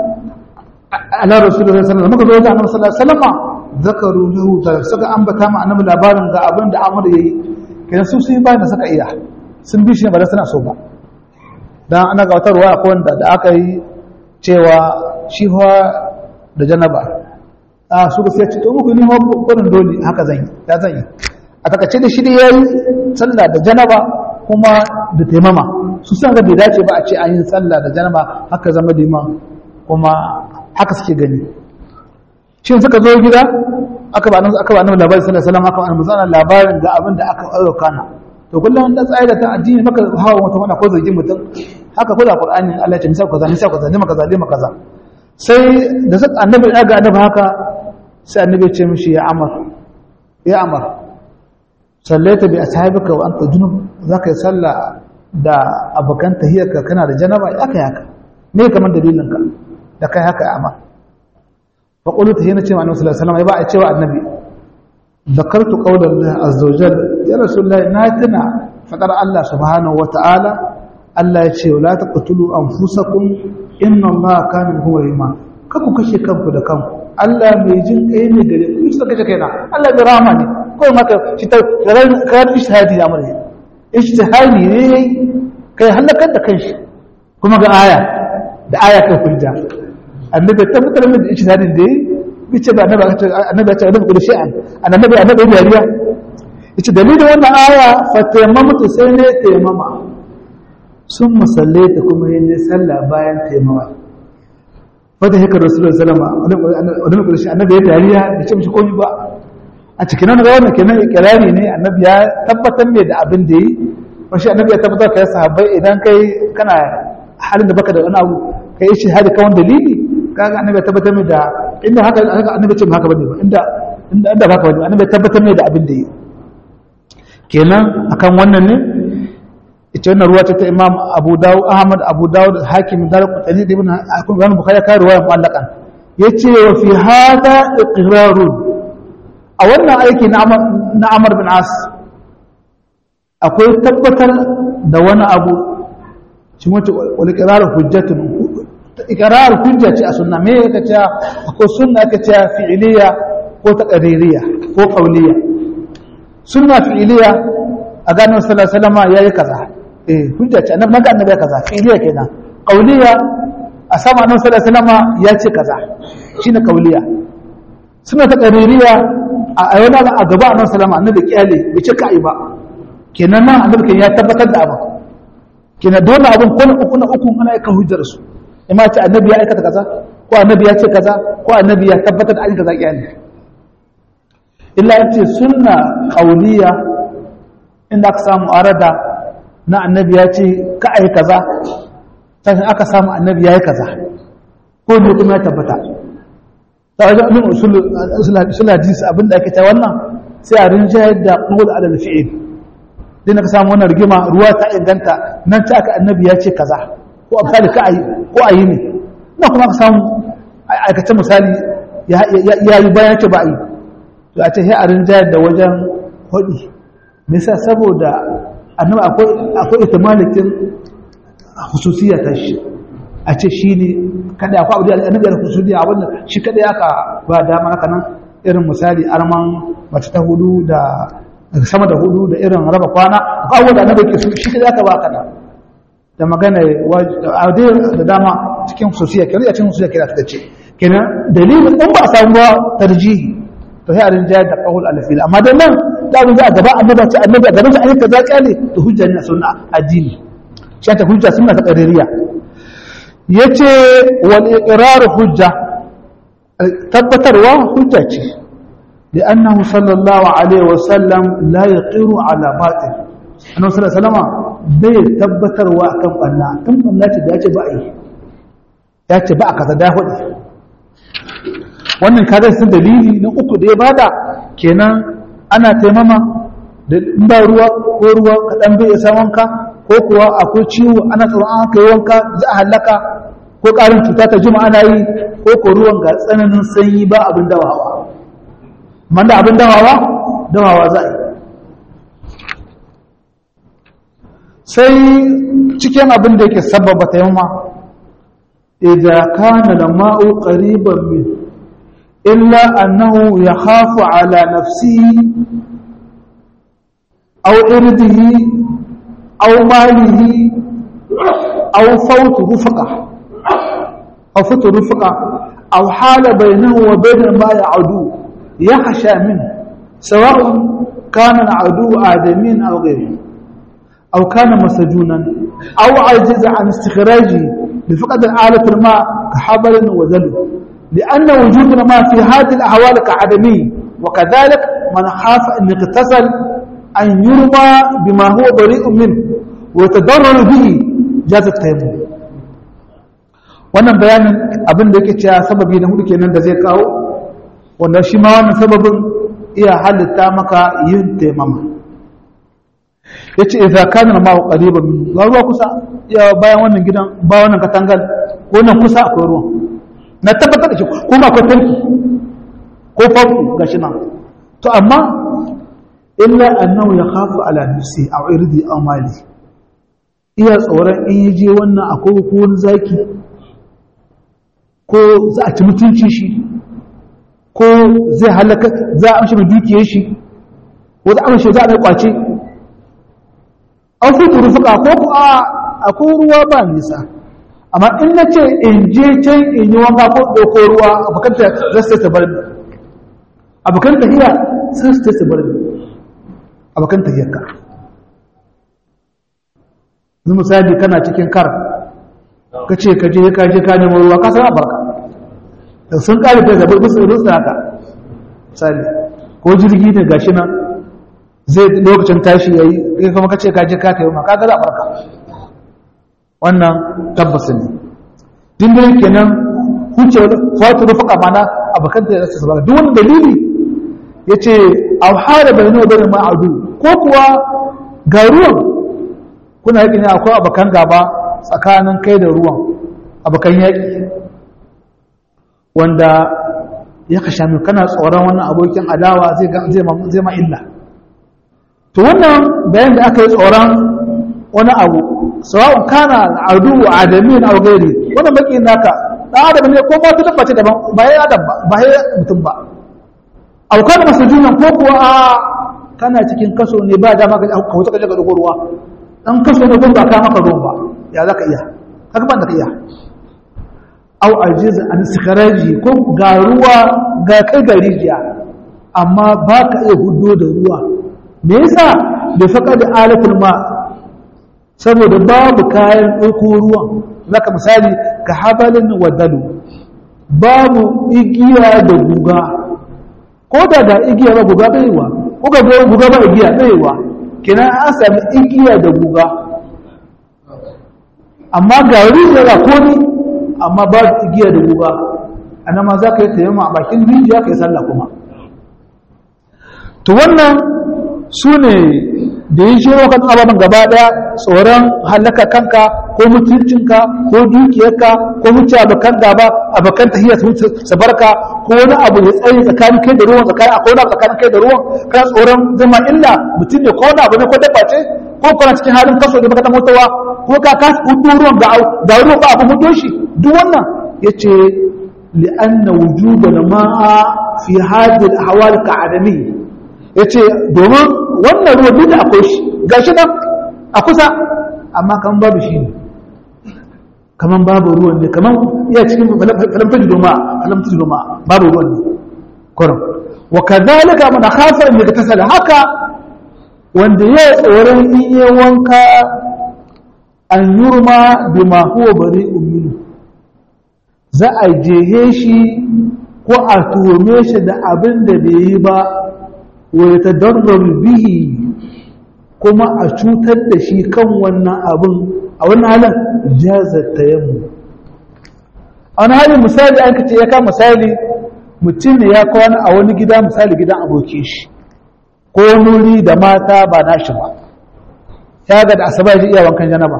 ala rasulullahi sallallahu alaihi wasallam muka zo ga annabi sallallahu alaihi wasallam zakaru lahu ta suka ambata ma annabi labarin ga abin da Amr yayi kenan su sun bayan da suka iya sun bi shi ba da suna so ba dan ana ga wata ruwa akwai wanda da aka yi cewa shi da janaba a su sai ce to muku ni ma gurin dole haka zan yi ya zan yi a takace da shi da yayi sallah da janaba kuma da taimama su san ga bai dace ba a ce an yi sallah da janaba haka zama liman kuma haka suke gani shin suka zo gida aka ba nan aka ba nan labarin sallallahu alaihi wasallam aka ba nan labarin da abin da aka ayyuka kana to kullum da tsaye da ta addini maka hawa mutum wanda ko zargin mutum haka kula qur'ani Allah ya ce misa kaza misa kaza lima kaza lima kaza sai da annabi ya ga annabi haka sai annabi ce mishi ya amar ya amar sallaita bi ashabika wa anta junub zaka yi sallah da abokan tahiyarka kana da janaba ya kai haka me kamar dalilin ka da kai haka ya amar fa qulu tahiyana ce annabi sallallahu alaihi wasallam ya ba a cewa annabi zakartu qawla Allah azza wa jalla ya rasulullahi na tuna fadar Allah subhanahu wa ta'ala Allah ya ce la taqtulu anfusakum inna Allah kana huwa rima kaku kashe kanku da kanku Allah mai jin kai ne gare ku shi kace kaina Allah mai rahama ne ko maka shi ta kar ishtihadi da amare ishtihadi ne kai halakar da kanshi kuma ga aya da aya kai kulja annabi ta fitar min ishtihadi da yi bice ba annabi annabi ya ce annabi kullu shay'an annabi annabi ya riya yace dalilin wannan aya fa tayammamtu sai ne tayammama sun musallaita kuma yin sallah bayan tayammama wata hikar rasulun salama wani ƙarshe annabi ya dariya da ce mishi komi ba a cikin nan ga wannan kenan ikirari ne annabi ya tabbatar ne da abin da yi wasu annabi ya tabbatar ka yasa sahabbai idan kai kana halin da baka da wani abu kai yi shahadi kawai dalili kaga annabi ya tabbatar ne da inda haka annabi ce ba haka bane ba inda inda ba haka bane annabi ya tabbatar ne da abin da yi kenan akan wannan ne ita wannan ruwa ta imam abu dawud ahmad abu dawud hakim dar qutani ibn akun ibn bukhari ka ruwa mu'allaqan yace wa fi hada iqrarun a wannan aiki na amr na amr bin as akwai tabbatar da wani abu shi wace wal iqrar hujjatun iqrar hujja ce a sunna me yake cewa akwai sunna yake cewa fi'liya ko taqririya ko qawliya sunna fi'liya a ganin sallallahu alaihi wasallam yayi kaza eh hujja ce annabi naga annabi kaza fi'liya kenan qauliya a sama annabi sallallahu alaihi wasallam ya ce kaza shine qauliya suna ta qaririya a ayyana a gaba annabi sallallahu alaihi annabi kiyale bai ce kai ba kenan nan annabi kan ya tabbatar da abu kenan dole abun ko na uku na uku ana aika hujjar su imma ce annabi ya aikata kaza ko annabi ya ce kaza ko annabi ya tabbatar da an kaza kiyale illa yace sunna qauliya inda aka samu arada na annabi ya ce ka ai kaza sai aka samu annabi ya yi kaza ko ne kuma ya tabbata ta wajen abin usul hadis abinda ake ta wannan sai a rinjayar da ƙungul adal fi'il din ka samu wannan rigima ruwa ta inganta nan ta aka annabi ya ce kaza ko a misali ka ayi ko ayi ne na kuma ka samu aikace misali ya yi bayan ce ba a yi to a ce sai a rinjayar da wajen hudi nisa saboda annabi akwai akwai ihtimalikin hususiyya ta shi a ce shi ne kada akwai abu da annabi da hususiyya a wannan shi kada aka ba dama haka nan irin misali arman mace ta hudu da sama da hudu da irin raba kwana akwai abu da annabi ke shi kada aka ba kana da magana a da dama cikin hususiyya kenan a cikin hususiyya kenan ta ce kenan dalilin in ba a samu ba tarjihi to sai a rinjayar da ƙahul alfil amma da nan da abin za a gaba annabi ce annabi a garin sa ayyuka za kyale to hujja ne a sunna addini shi ta hujja sunna ta qaririya yace wal iqrar hujja tabbatarwa hujja ce لأنه صلى الله عليه وسلم لا يقر على باطل أنه صلى الله عليه وسلم bai tabbatarwa kan banna kan banna ce da ya ce ba a yi ya ce ba a kaza da hudu wannan kaga sun dalili na uku da ya bada kenan ana taimama da in ba ruwa ko ruwa kaɗan bai isa wanka ko kuwa akwai ciwo ana tsoron an kai wanka za a halaka ko ƙarin cuta ta jima ana yi ko ko ruwan ga tsananin sanyi ba abin dawawa man da abin dawawa dawawa za a yi sai cikin abin da yake sababa taimama idan kana da ma'u ƙariban min إلا أنه يخاف على نفسه أو إرده أو ماله أو فوت رفقة أو فوت رفقة أو حال بينه وبين ما يعدو يخشى منه سواء كان العدو آدمين أو غيره أو كان مسجونا أو عجز عن استخراجه لفقد آلة الماء كحبل وذلك لأن وجود الماء في هذه الأحوال كعدمي وكذلك من خاف أن يغتسل أن يرمى بما هو بريء منه ويتضرر به جاز التيمم wannan bayanin abin da yake cewa sababi na hudu kenan da zai kawo wanda shi ma wannan sababin iya halitta maka yin taimama yace idza kana ma qariban min ruwa kusa ya bayan wannan gidan ba wannan katangal ko nan kusa akwai ruwan na tabbatar da shi kuma akwai tanki ko famfo ga shi nan to amma illa annahu ya khafu ala nafsi aw irdi aw mali iya tsoron in yaje wannan akwai ko wani zaki ko za a ci mutunci shi ko zai halaka za a amshi dukiyar shi ko za a amshi za a mai kwace an fi rufuka ko ku a akwai ruwa ba nisa amma in na ce in je can in yi wanka ko ɗauko ruwa abokan ta za su ta bar ni abokan tafiya sai su ta bar ni abokan tafiyar ka yanzu misali kana cikin kar ka ce ka je ka je ka nemo ruwa ka san barka da sun kare ta zabar musu rusu haka misali ko jirgi ne gashi nan zai lokacin tashi yayi kai kuma kace ka je ka kai ma kaga za barka wannan tabbas ne din da kenan huce fatu rufaka mana abakan da su sabaka duk wani dalili yace aw hada bayna wa bayna ma'adu ko kuwa ga ruwan kuna yaki ne akwai abakan gaba tsakanin kai da ruwan abakan yaki wanda ya kasha mai kana tsoron wannan abokin adawa zai ma illa to wannan bayan da aka yi tsoron wani abu sawa'un kana adu wa adamin aw gairi wannan baki naka dan adam ne ko ma ta dabba ce daban ba ya adam ba ba ya mutum ba aw kana masujunan ko kuwa a kana cikin kaso ne ba dama ka ka wuta ka ga ruwa dan kaso ne gun ba ka maka ruwan ba ya zaka iya haka ban da ka iya aw ajiz an sikharaji ko ga ruwa ga kai ga rijiya amma ba ka iya hudo da ruwa me yasa da faqad alatul ma saboda babu kayan ɗauko ruwan zaka misali ka habalin wadalu babu igiya da guga ko da ga igiya ba guga baiwa ko ga guga ba igiya baiwa kina an sami igiya da guga amma ga rijiya ga koni amma ba igiya da guga anan ma za ka yi tayyama a bakin rijiya ka yi sallah kuma to wannan su ne da yi shi kan ababen gaba daya tsoron halaka kanka ko mutuncinka ko dukiyarka ko mutu abokan gaba abokan tahiyar su barka ko wani abu ya tsaye tsakanin kai da ruwan tsakanin akwai wani tsakanin kai da ruwan kana tsoron zama illa mutum ne ko wani abu ne ko dabba ce ko kana cikin halin kaso da baka ta mutuwa ko ka kasa hudu ruwan ga ga ruwan ba abu hudu shi duk wannan yace li'anna wujudan ma'a fi hadhihi al-ahwal ka'adami yace domin wannan ruwa duk da akwai shi ga shi nan a kusa amma kan babu shi ne kaman babu ruwan ne kaman iya cikin falamfaji doma falamfaji doma babu ruwan ne kurum wa kadhalika man khafa an yaktasala haka wanda ya tsoron in yi wanka an yurma bima huwa bari'un minhu za a jehe shi ko a tuhume shi da abin da bai yi ba wa ya bihi kuma a cutar da shi kan wannan abin a wannan halin jazar tayammu a wani halin misali an kace ya kama misali mutum ne ya kwana a wani gida misali gidan abokin shi ko nuri da mata ba nashi ba ya ga da asaba ya iya wankan janaba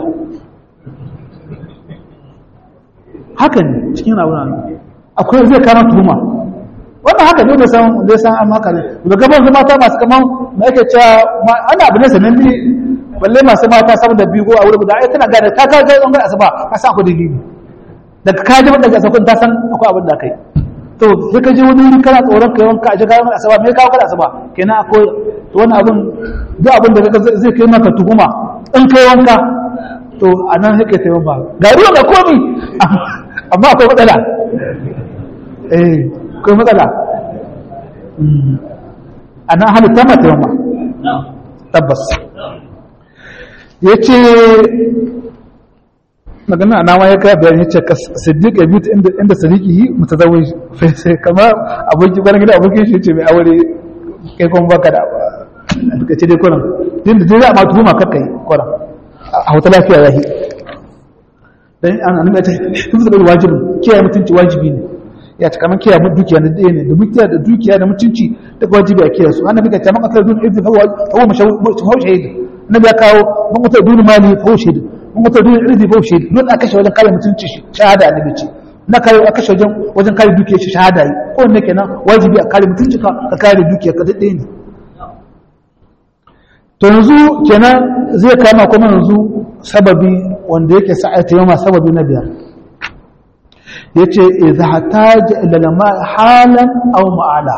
haka ne cikin abin akwai zai kama tuhuma wannan haka ne da san da san amma haka ne da gaban su mata masu kaman da yake cewa ana abu ne sanan ne balle masu mata saboda bigo a wurin guda ai tana gane ta ka ga ɓangaren asuba ka san akwai dalili daga ka ji daga asabun ta san akwai abin da kai to sai ka je wani wuri kana tsoron kai wanka a ji kayan asuba me kawo kada asuba kenan akwai to wani abin duk abin da zai kai maka tuhuma in kai wanka to a nan sai kai taimaka ga ruwa ga komi amma akwai matsala eh akwai matsala a nan halitta mata yamma tabbas ya ce magana a nama ya kai bayan ya ce ka siddiq ya biyu inda sadiki yi mutu zawai sai kama abokin gwanin gida abokin shi ce mai aure kai kuma baka da duka ce dai kwanan din da zai ma tuhuma kakka yi kwanan a wata lafiya ya yi dan an annabi ya ce hifzu bil wajibi kiyaye mutunci wajibi ne ya ce kamar kiyaye dukiya na ɗaya ne da dukiya da dukiya da mutunci da wajibi a kiyaye su annabi ka ce man qatala dun idhi fa huwa mashahur shahid annabi ya kawo man qatala dun mali fa huwa shahid man qatala dun idhi fa huwa shahid don aka kashe wajen kare mutunci shi shahada annabi ce na kare aka kashe wajen wajen kare dukiya shi shahada yi ko ne kenan wajibi a kare mutunci ka ka kare dukiya ka ɗaya ne to yanzu kenan zai kama kuma yanzu sababi wanda yake sa'ata yama sababi na biyar yace idza hataja ila lama halan aw ma'ala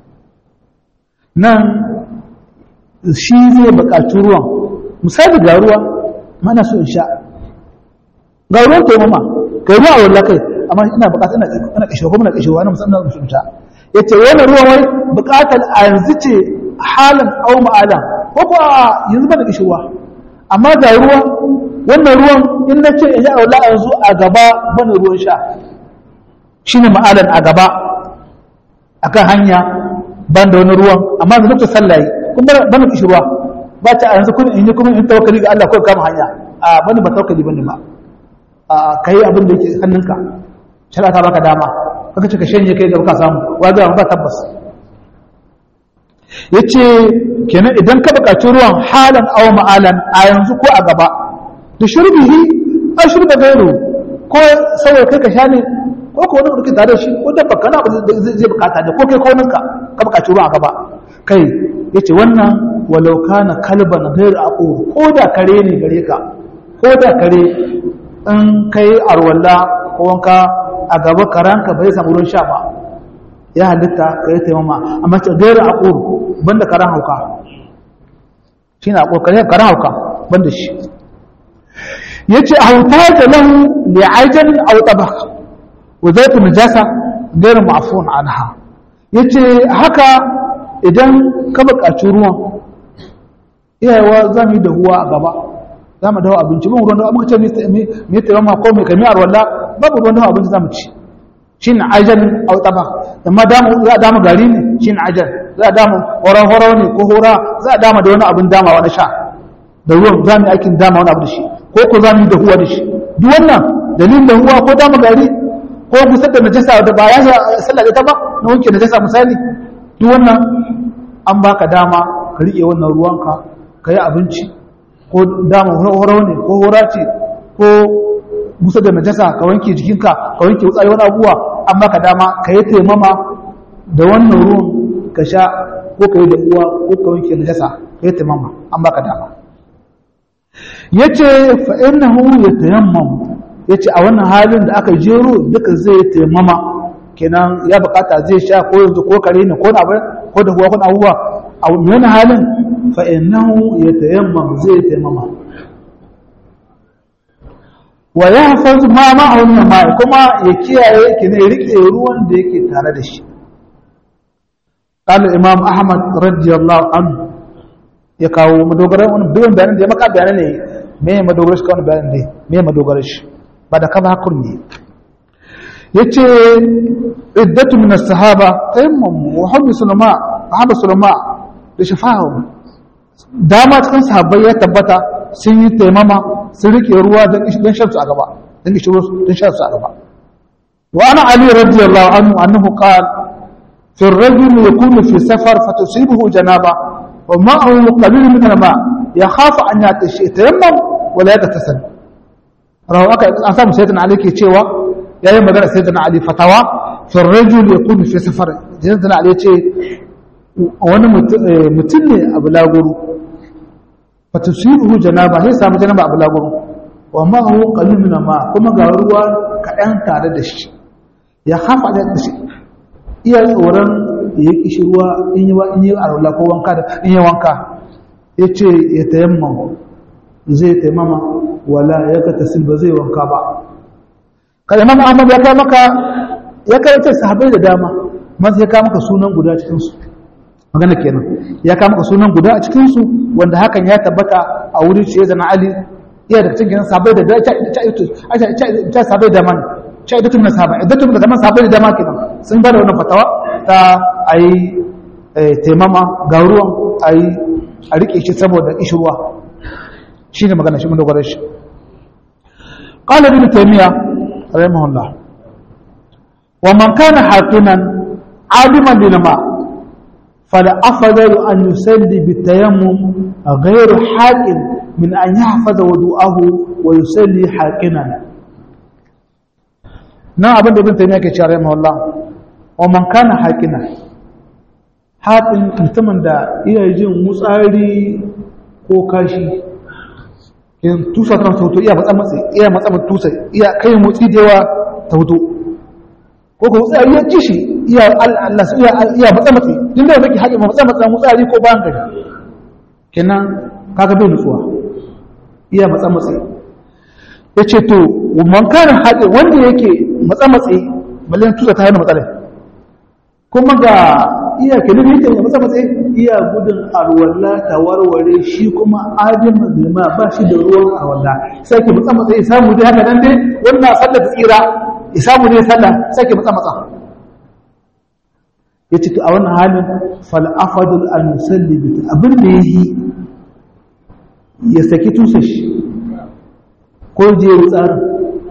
nan shi zai buƙaci ruwan misali ga ruwa mana so in sha ga ruwan kai mama kai ruwa wallahi kai amma ina buƙata ina ina kishi ko ina kishi wani musamman so in sha yace wannan ruwan wai buƙatar a yanzu ce halan aw ma'ala ko ko yanzu ba da kishiwa amma ga ruwan wannan ruwan in na ce in yi aula yanzu a gaba bane ruwan sha shine ma'alan a gaba akan hanya ban da wani ruwan amma da lokacin sallah kun bar ban kishi ruwa ba ta yanzu kun in yi kuma in tawakkali ga Allah ko kama hanya a bani ba tawakkali bane ba a kai abin da yake hannunka shari'a ta baka dama kaka ce ka shanye kai da baka samu wa ga ba tabbas yace kenan idan ka buƙaci ruwan halan aw ma'alan a yanzu ko a gaba da shurbihi a shurba gairu ko saboda kai ka sha ne ko ko wani mutum tare da shi ko dabba kana ba zai bukata ne ko kai ko ninka ka buƙaci ruwan a gaba kai yace wannan walau kana kalban gairu aqur ko da kare ne gare ka ko da kare in kai arwalla ko wanka a gaba karanka bai samu ruwan sha ba ya halitta ka yi taimama amma ce gairu aqur banda karan hauka shi na ƙoƙarin karan hauka banda shi ya ce a hauta da lahu da aijan autaba wa zai fi najasa gairin ma'afun anha ya ce haka idan ka buƙaci ruwan iyayewa za mu yi dahuwa a gaba za mu dawo abinci mun ruwan da muka ce mai taimama ko mai kami a ruwalla babu ruwan dawo abinci za mu ci shi ne aijan autaba amma za a dama gari ne shi ne aijan za a dama horo-horo ne ko hora za a dama da wani abin dama wani sha da ruwan za mu yi aikin dama wani abu da shi ko ko za mu yi dahuwa da shi duk wannan dalilin dahuwa ko dama gari ko gusar da najasa da ba ya sallah ita ba na wanke najasa misali duk wannan an baka dama ka riƙe wannan ruwanka ka yi abinci ko dama horo ne ko hora ce ko gusar da najasa ka wanke jikinka ka wanke wutsari wani abubuwa an baka dama ka yi taimama da wannan ruwan ka sha ko ka yi da uwa ko ka wanke najasa ka yi taimama an baka dama ya ce fa'inahu ya tayammam ya ce a wannan halin da aka jero duka zai taimama kenan ya bukata zai sha ko yanzu ko kare ne ko na ko da kuwa abubuwa a wani halin fa'inahu ya tayammam zai taimama wa ya hafazu ma ma'aunin ma kuma ya kiyaye ki ne rike ruwan da yake tare da shi قال الإمام أحمد رضي الله عنه يكاو مدوغره ون بيون بيان دي مكا بيان ne me madogaresh kawai bayan ne me madogaresh ba da kaza hakun ne yace iddatu min as-sahaba tayammum wa hum sulama ahmad sulama da shafahu dama cikin sahabbai ya tabbata sun yi taimama sun rike ruwa don don shan su a gaba don kishi don shan su a gaba wa ana ali radiyallahu anhu annahu qala في الرجل يكون في سفر فتصيبه جنابة ومعه قليل من الماء يخاف أن يتيمم ولا يغتسل رواه أسام سيدنا علي كي تشيوا يا يوم مدرسة سيدنا علي فتوى في الرجل يكون في سفر سيدنا علي تشي wani mutum ne a bulaguro ba ta su yi janaba sai samu janaba a bulaguro wa ma'ahu qalilun ma kuma ga ruwa kaɗan tare da shi ya hafa da shi iya tsoron ya kishi ruwa in yi in yi arwala ko wanka da in yi wanka ya ce ya tayammam zai taimama wala ya ka tasil ba zai wanka ba kada imam ahmad ya kai maka ya karanta sahabbai da dama masu ya kai maka sunan guda cikin su magana kenan ya kai maka sunan guda a cikin su wanda hakan ya tabbata a wurin shi zana ali iya da cikin sahabbai da ta sahabbai da man ta idatun na sahabbai idatun da zaman sahabbai da dama kenan sun bada wannan fatawa ta ayi taimama ga ruwan ayi a rike shi saboda ishirwa shine magana shi mun dogara shi قال ابن تيمية رحمه الله ومن كان حاكما عالما بالماء فالأفضل أن يصلي بالتيمم غير حاكم من أن يحفظ وضوءه ويصلي حاكما نعم ابن ابن تيمية كي رحمه الله ومن كان حاكما حاكم mutumin da iya jin mutsari ko kashi in tusa ta hoto iya matsa matsi iya matsa tusa iya kai motsi da yawa ta hoto ko ko tsari ya ci shi iya Allah iya iya matsa matsi din da kake haƙi matsa matsa mutsari ko bayan gari kenan kaga bai nutsuwa iya matsa matsi yace to man kana haƙi wanda yake matsa matsi ballan tusa ta yana matsala kuma ga iya kenan yake matsa matsi iya gudun alwala ta warware shi kuma ajin mazlima ba shi da ruwan alwala sai ke matsa matsayi samu dai haka nan dai wannan sallar tsira isamu ne sallah sake matsa matsa ya ce a wannan halin fal'afadul al-musalli abin da ya yi ya saki tusa shi ko je ya tsarin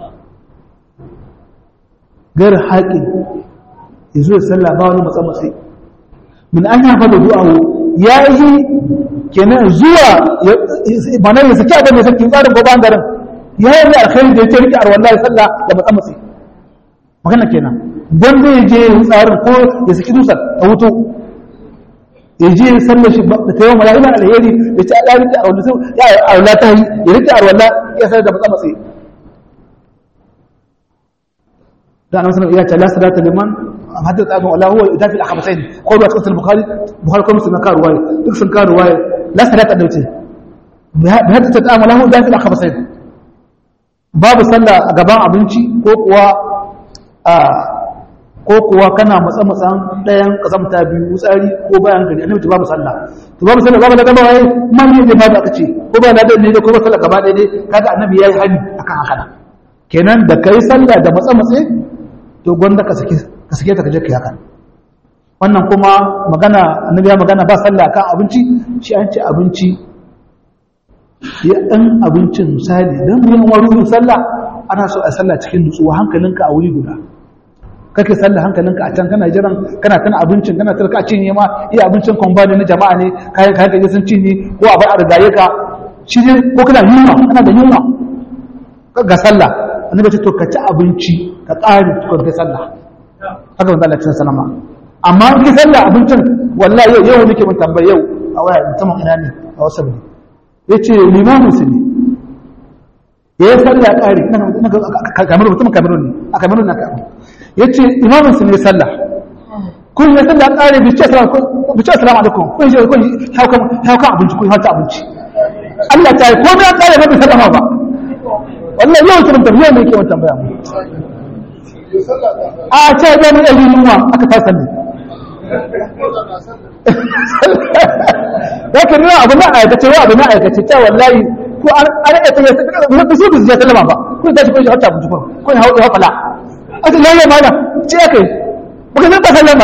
gar haƙin ya zo ya sallah ba wani matsa matsayi min an yi hafa da du'awo ya yi kenan zuwa mana ya saki abin da ya saki tsarin ko bangaren ya yi alkhairi da ya ce rike arwallah ya sallah da matsa matsayi magana kenan don zai je tsarin ko ya saki dusar a wuto ya je sallar shi da ta yawan mala'iman alheri da ce ya rike arwallah sai ya arwallah ta yi ya rike arwallah ya sallar da matsa matsayi da annabi sallallahu alaihi wasallam ya ce la salata liman hadda tsabin Allah huwa idafi al-akhbasain ko da cikin bukhari bukhari ko muslim ka ruwaya duk sun ka ruwaya la salata da wuce bi hadda tsabin Allah huwa idafi al-akhbasain babu sallah a gaban abinci ko kuwa a ko kuwa kana matsa matsan ɗayan kazamta biyu tsari ko bayan gari annabi ta babu sallah to babu sallah babu daga bawai man ne babu aka ce ko ba na da ne ko ba sallah gaba ɗaya ne kaga annabi yayi hani akan haka kenan da kai sallah da matsa matse to gwanda ka sake ka sake ta kaje ka yaka wannan kuma magana annabi ya magana ba sallah kan abinci shi an ce abinci ya dan abincin misali dan mu yawan ruhin sallah ana so a sallah cikin nutsuwa hankalinka a wuri guda kake sallah hankalinka a can kana jiran kana kana abincin kana tarka cinye ma iya abincin kwambani na jama'a ne kayan kayan kaje sun cinye ko a bai a rigaye ka shi ne ko kana yunwa kana da yunwa ga sallah annabi ce to ka ci abinci ka ƙari tukun kai sallah haka wanda Allah ya sanama amma ki sallah abincin wallahi yau yau nake mun tambaye yau a waya musamman ina ne a wasu ne yace limamin su ne yayi sallah ƙari kamar mutum kamar ne a kamar na kamar yace imamin su ne sallah kun ya sallah ƙari bi ce assalamu bi ce assalamu alaikum kun je kun hauka hauka abinci kun hauka abinci Allah ta yi ko da ƙari ba bi sallama ba wannan yau kiran tambaya ne ke wata tambaya mu a ce ga mu yi yunwa aka fasa ne ya kan nuna abu na aikace wa abu na aikace ta wallahi ko an rike ta yasa ba su su ya sallama ba ko ta shi ko shi hatta mu tukun ko ya hawo fala a ce lalle mana ce kai ba ka zanta sallama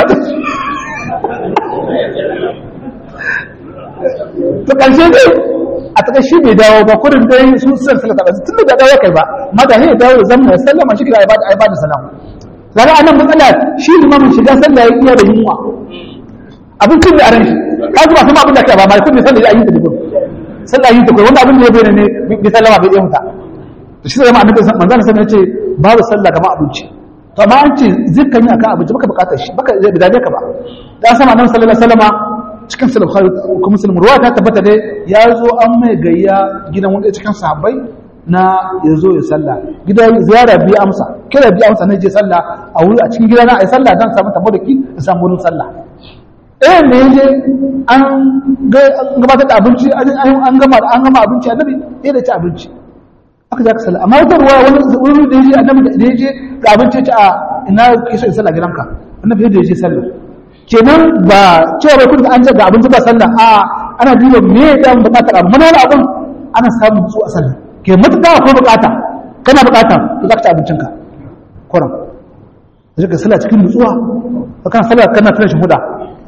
to karshe dai a taka shi bai dawo ba kurin dai su sun sallata ba tun da dawo kai ba mata ne dawo da zama sallama shi kira ibada ibada salama zara anan matsala shi limamin shiga sallah ya iya da yunwa abin kin da aran shi ka ji ba kuma abin da kai ba mai kun sallah ya yi da dubu sallah yi ta kai wanda abin da ya bayyana ne bi sallama bai yi muta to shi zama annabi manzon sallallahu alaihi ce babu sallah kamar abinci to amma an ce zikkan yi akan abinci baka bukatar shi baka zai bidaje ka ba dan sama annabi sallallahu alaihi wasallama cikin sulh ko muslim ruwa ta tabbata dai ya zo an mai gayya gidan wanda cikin sahabbai na ya zo ya sallah gida ziyara biya amsa kira biya amsa na je sallah a wuri a cikin gida na a yi sallah don samu tabo da ki da samu wurin sallah ɗayan da ya je an gabatar da abinci an gama an gama abinci annabi ya da ci abinci aka je aka sallah amma wata ruwa wani wuri da ya je annabi da ya je ga abinci ya ci a ina ke so in sallah gidanka annabi da ya je sallah kenan ba cewa bai kun an ce ga abinci ba sallah a ana duba me ya da bukatar abu mana abin ana samun su a sallah ke matuƙa ko bukata kana bukata to za ka ci abincinka kuran da ka sallah cikin nutsuwa ba kana sallah kana tana shi huda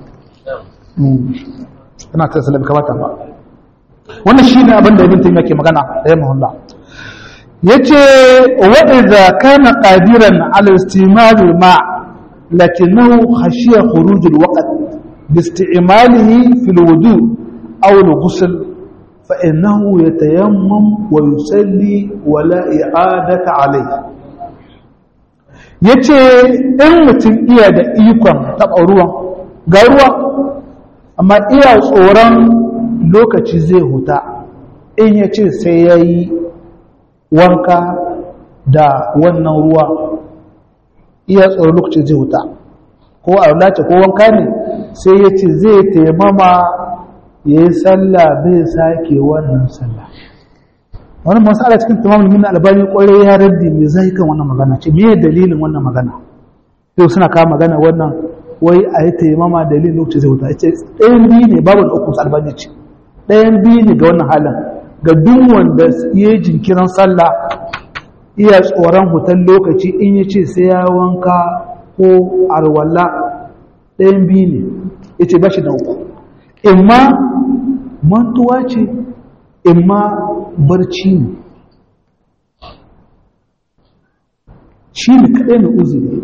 kana tana sallah kamata ba wannan shi ne abin da ibn taymiya ke magana da yamma hullah yace wa idza kana qadiran ala istimal ma lakinnahu khashiya khuruj alwaqt bi isti'malihi fi alwudu aw alghusl فإنه يتيمم ويصلي ولا إعادة عليه yace in mutum iya da ikon taɓa ruwan ga ruwa amma iya tsoron lokaci zai huta in ya ce sai ya yi wanka da wannan ruwa iya tsoron lokaci zai huta ko a ko wanka ne sai ya ce zai taimama ya yi sallah bai sake wannan sallah wani masala cikin tamamin min albani kwarai ya raddi mai zai kan wannan magana ce me dalilin wannan magana yau suna kawo magana wannan wai a yi taimama dalilin lokaci zai wuta ce ɗayan biyu ne babu da uku albani ce ɗayan biyu ne ga wannan halin ga duk wanda ya yi jinkirin sallah iya tsoron hutan lokaci in ya ce sai ya wanka ko arwalla ɗayan biyu ne ya ce ba shi da uku imma mantuwa ce imma barci ne shi ne kaɗai na uzuri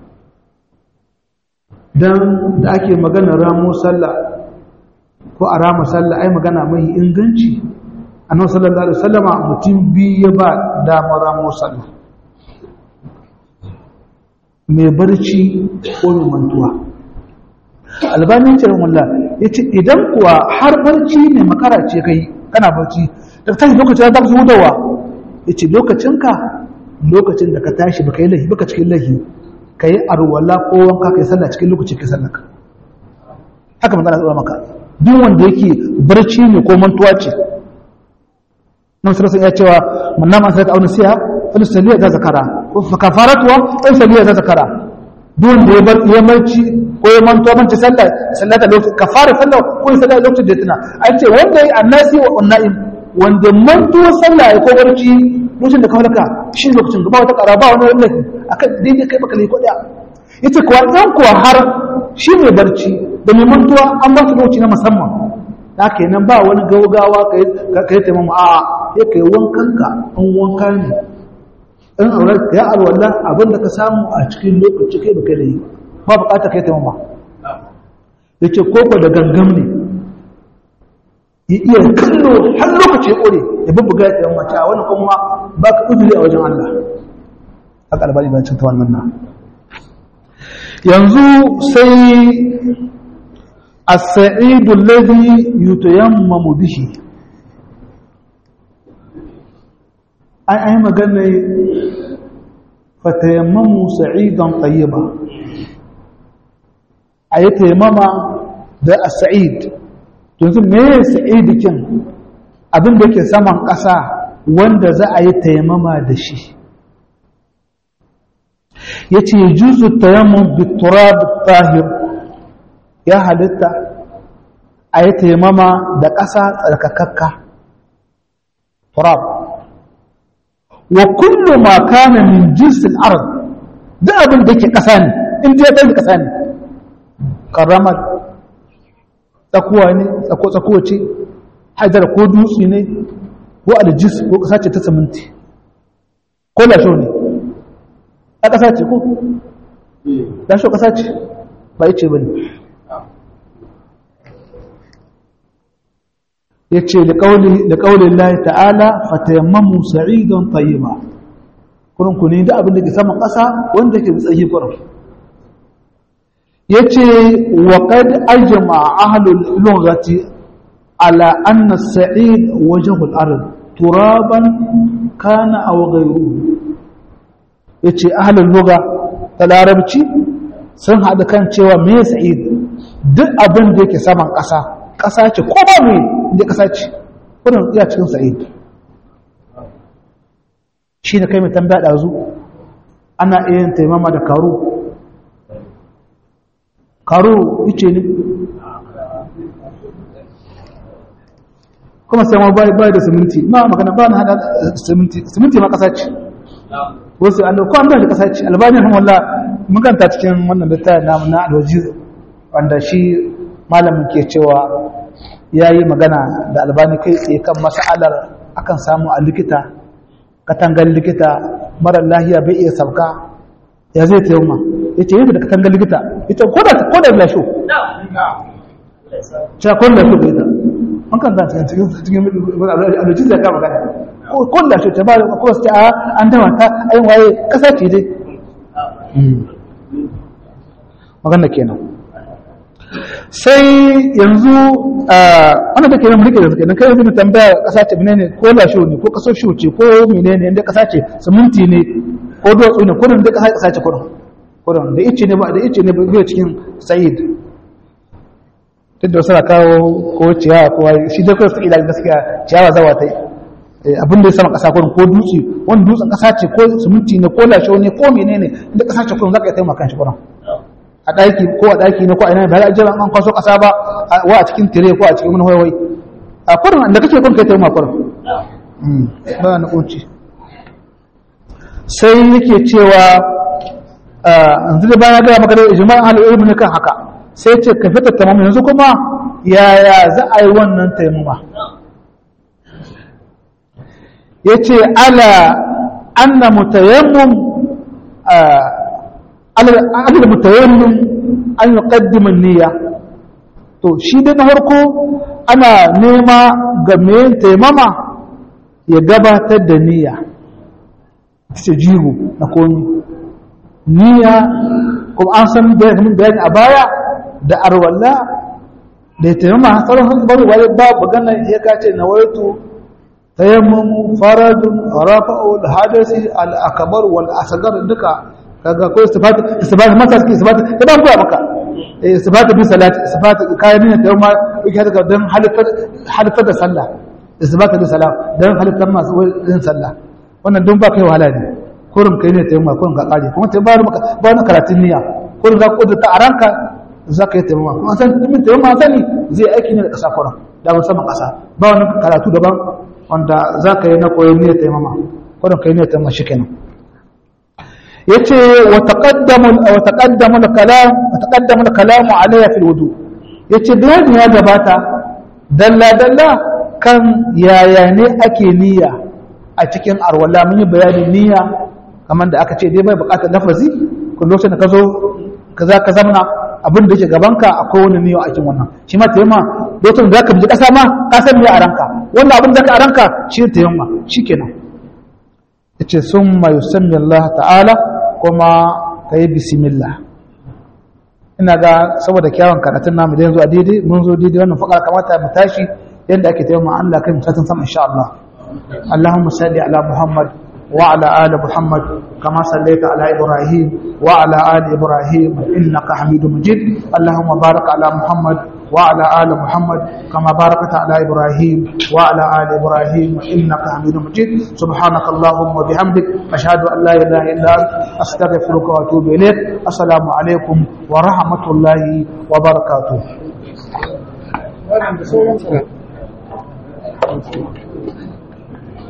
don da ake magana ramo sallah ko a rama sallah ai magana mai inganci annabi sallallahu alaihi wasallama mutum biyu ya ba damar ramo sallah mai barci ko mai mantuwa albanin ce mulla ya ce idan kuwa har barci ne makara ce kai kana barci da ta tashi lokacin da su hutawa ya ce lokacinka lokacin da ka tashi baka yi lahi baka cikin lahi ka yi arwala ko wanka ka yi sallah cikin lokacin ka sallaka haka magana tsara maka duk wanda yake barci ne ko mantuwa ce nan sarasa ya cewa manna ma sarata auna siya falisaliya za zakara fa kafaratuwa falisaliya za zakara duk wanda ya bar ya marci ko ya mantuwa manci sallah sallah da lokacin kafara sallah ko ya sallah lokacin da ya tuna an ce wanda ya annasi wa unna'im wanda mantuwa sallah ya ko barci lokacin da ka halaka shi lokacin ba wata ƙara ba wani wani akan daidai kai baka laiko ɗaya ita kuwa ɗan kuwa har shi mai barci da mai mantuwa an ba su lokaci na musamman da ke nan ba wani gaugawa ka yi taimamu a ya ka yi wankan ka an wanka ne in aurar ka ya alwallah abin da ka samu a cikin lokaci kai baka da yi ba bukata ka yi taimama ya ce koko da gangam ne ya iya kallo har lokaci ya ƙore ya bubbuga ya tsaye mace a wani kuma ba ka uzuri a wajen Allah a ƙalbari ba cin ta wannan na yanzu sai a sa'idun ladi yutayammamu bihi an yi magana fatayammamu sa'idan tayyiba a yi tayammama da a sa'id yanzu me sa'idikin abin da ke saman ƙasa wanda za a yi taimama da shi ya ce juzu tayammun biturab tahir ya halitta a yi taimama da ƙasa tsarkakakka turab wa kullu ma kana min jinsin ard duk abin da ke ƙasa ne in ya ɗan ƙasa ne ƙaramar tsakuwa ne tsako ce hajar ko dutse ne ko aljis ko ƙasa ce ta siminti ko lasho ne a ƙasa ce ko lasho ƙasa ce ba ce ba ne ya ce da ƙaunin layi ta'ala fatayammamu sa'idan tayyiba kurin ku ne da abin da ke saman ƙasa wanda ke tsaye kurin ya ce wa ƙad ajima ahalul lugati على أن السعيد وجه الأرض ترابا كان أو غيره yace ahlul lugha da larabci sun haɗa kan cewa me sa'id duk abin da yake saman ƙasa ƙasa ce ko ba me inda ƙasa ce wannan iya cikin sa'id shi ne kai mai tambaya ɗazu ana iya yin taimama da karu karu ice ne kuma sai ma bai bai da siminti ma magana ba na hada siminti siminti ma kasa ce wasu an ko an da kasa ce albani rahimahullah mun kanta cikin wannan littafin namu na alwaji wanda shi malamin ke cewa yayi magana da albani kai tsaye kan mas'alar akan samu a likita katangar likita mara lahiya bai iya sauka ya zai ta yamma yace yadda da katangar likita ita ko da ko da lasho cewa ko da lasho bai da an kan zance cikin cikin alojin da ka magana ko da shi ta ba ko sai a an dama ta ai waye kasa ce dai magana kenan sai yanzu wannan take nan mulki da suke nan kai yanzu tambaya kasa ce menene ko lasho ne ko kaso shi ce ko menene inda kasa ce siminti ne ko duwatsu ne ko da kasa kasa ce kurin kurin da ice ne ba da ice ne ba cikin sa'id duk da suna kawo ko ciyawa ko shi dai kawai suke da gaskiya ciyawa zawa ta abin da ya sama kasa kurin ko dutse wani dutsen kasa ce ko siminti ne ko lashe ne ko menene inda kasa ce kurin za ka yi taimaka shi kurin a ɗaki ko a ɗaki ne ko a ina ba za a jira an kwaso kasa ba wa a cikin tire ko a cikin wani waiwai a kurin da kake kurin kai taimaka kurin ba na kunci sai yake cewa yanzu da bayan gaya maka da ijma'in al'ilmi ne kan haka sai ce ka fita tamam yanzu kuma yaya za a yi wannan taimama ya ce ala anna mutayammum ala mutayammum an yi ƙaddimin niyya to shi dai na farko ana nema ga mai taimama ya gabatar da niyya ce jigo na komi niyya kuma an san bayani a baya da arwalla da ya taimama tsaron hannu bari wani ba magana ya kace na waitu tayammamu faradun rafa'u al-hadasi al-akbar wal asghar duka kaga ko istifat istifat masa suke istifat da ban koya maka istifat bi salati istifat kayan ne da ma yake daga dan halifar halifar da sallah istifat bi salam dan halifar masu yin sallah wannan don ba kai wahala ne kurin kai ne taimama kurin ka kare kuma taimama maka ba wani karatun niyya kurin za ku kudurta a ranka za ka yi taimama kuma san min taimama sani zai aiki ne da ƙasa kurin da musamman ƙasa ba wani karatu daban wanda za ka yi na koyon niyyar taimama kurin kai niyyar taimama shi kenan yace wa taqaddamu wa taqaddamu al-kalam wa taqaddamu al-kalamu alayya fil wudu yace bayani ya gabata dalla dalla kan yaya ne ake niyya a cikin arwala mun yi bayanin niyya kamar da aka ce dai bai bukatar lafazi kun lokacin da ka zo ka za ka zamana abin da yake gabanka akwai wani niyya a cikin wannan shi ma tayyama lokacin da ka bi kasa ma ka san me a ranka wannan abin da ka a ranka shi ne tayyama shikenan yace summa yusammi Allah ta'ala kuma kai bismillah ina ga saboda kyawun karatun namu da yanzu a daidai mun zo daidai wannan fakar kamata mu tashi yadda ake tayyama Allah kai mutatin sama insha Allah اللهم صل على محمد وعلى آل محمد كما صليت على إبراهيم وعلى آل إبراهيم إنك حميد مجيد اللهم بارك على محمد وعلى آل محمد كما باركت على إبراهيم وعلى آل إبراهيم إنك حميد مجيد سبحانك اللهم وبحمدك أشهد أن لا إله إلا أنت أستغفرك وأتوب إليك السلام عليكم ورحمة الله وبركاته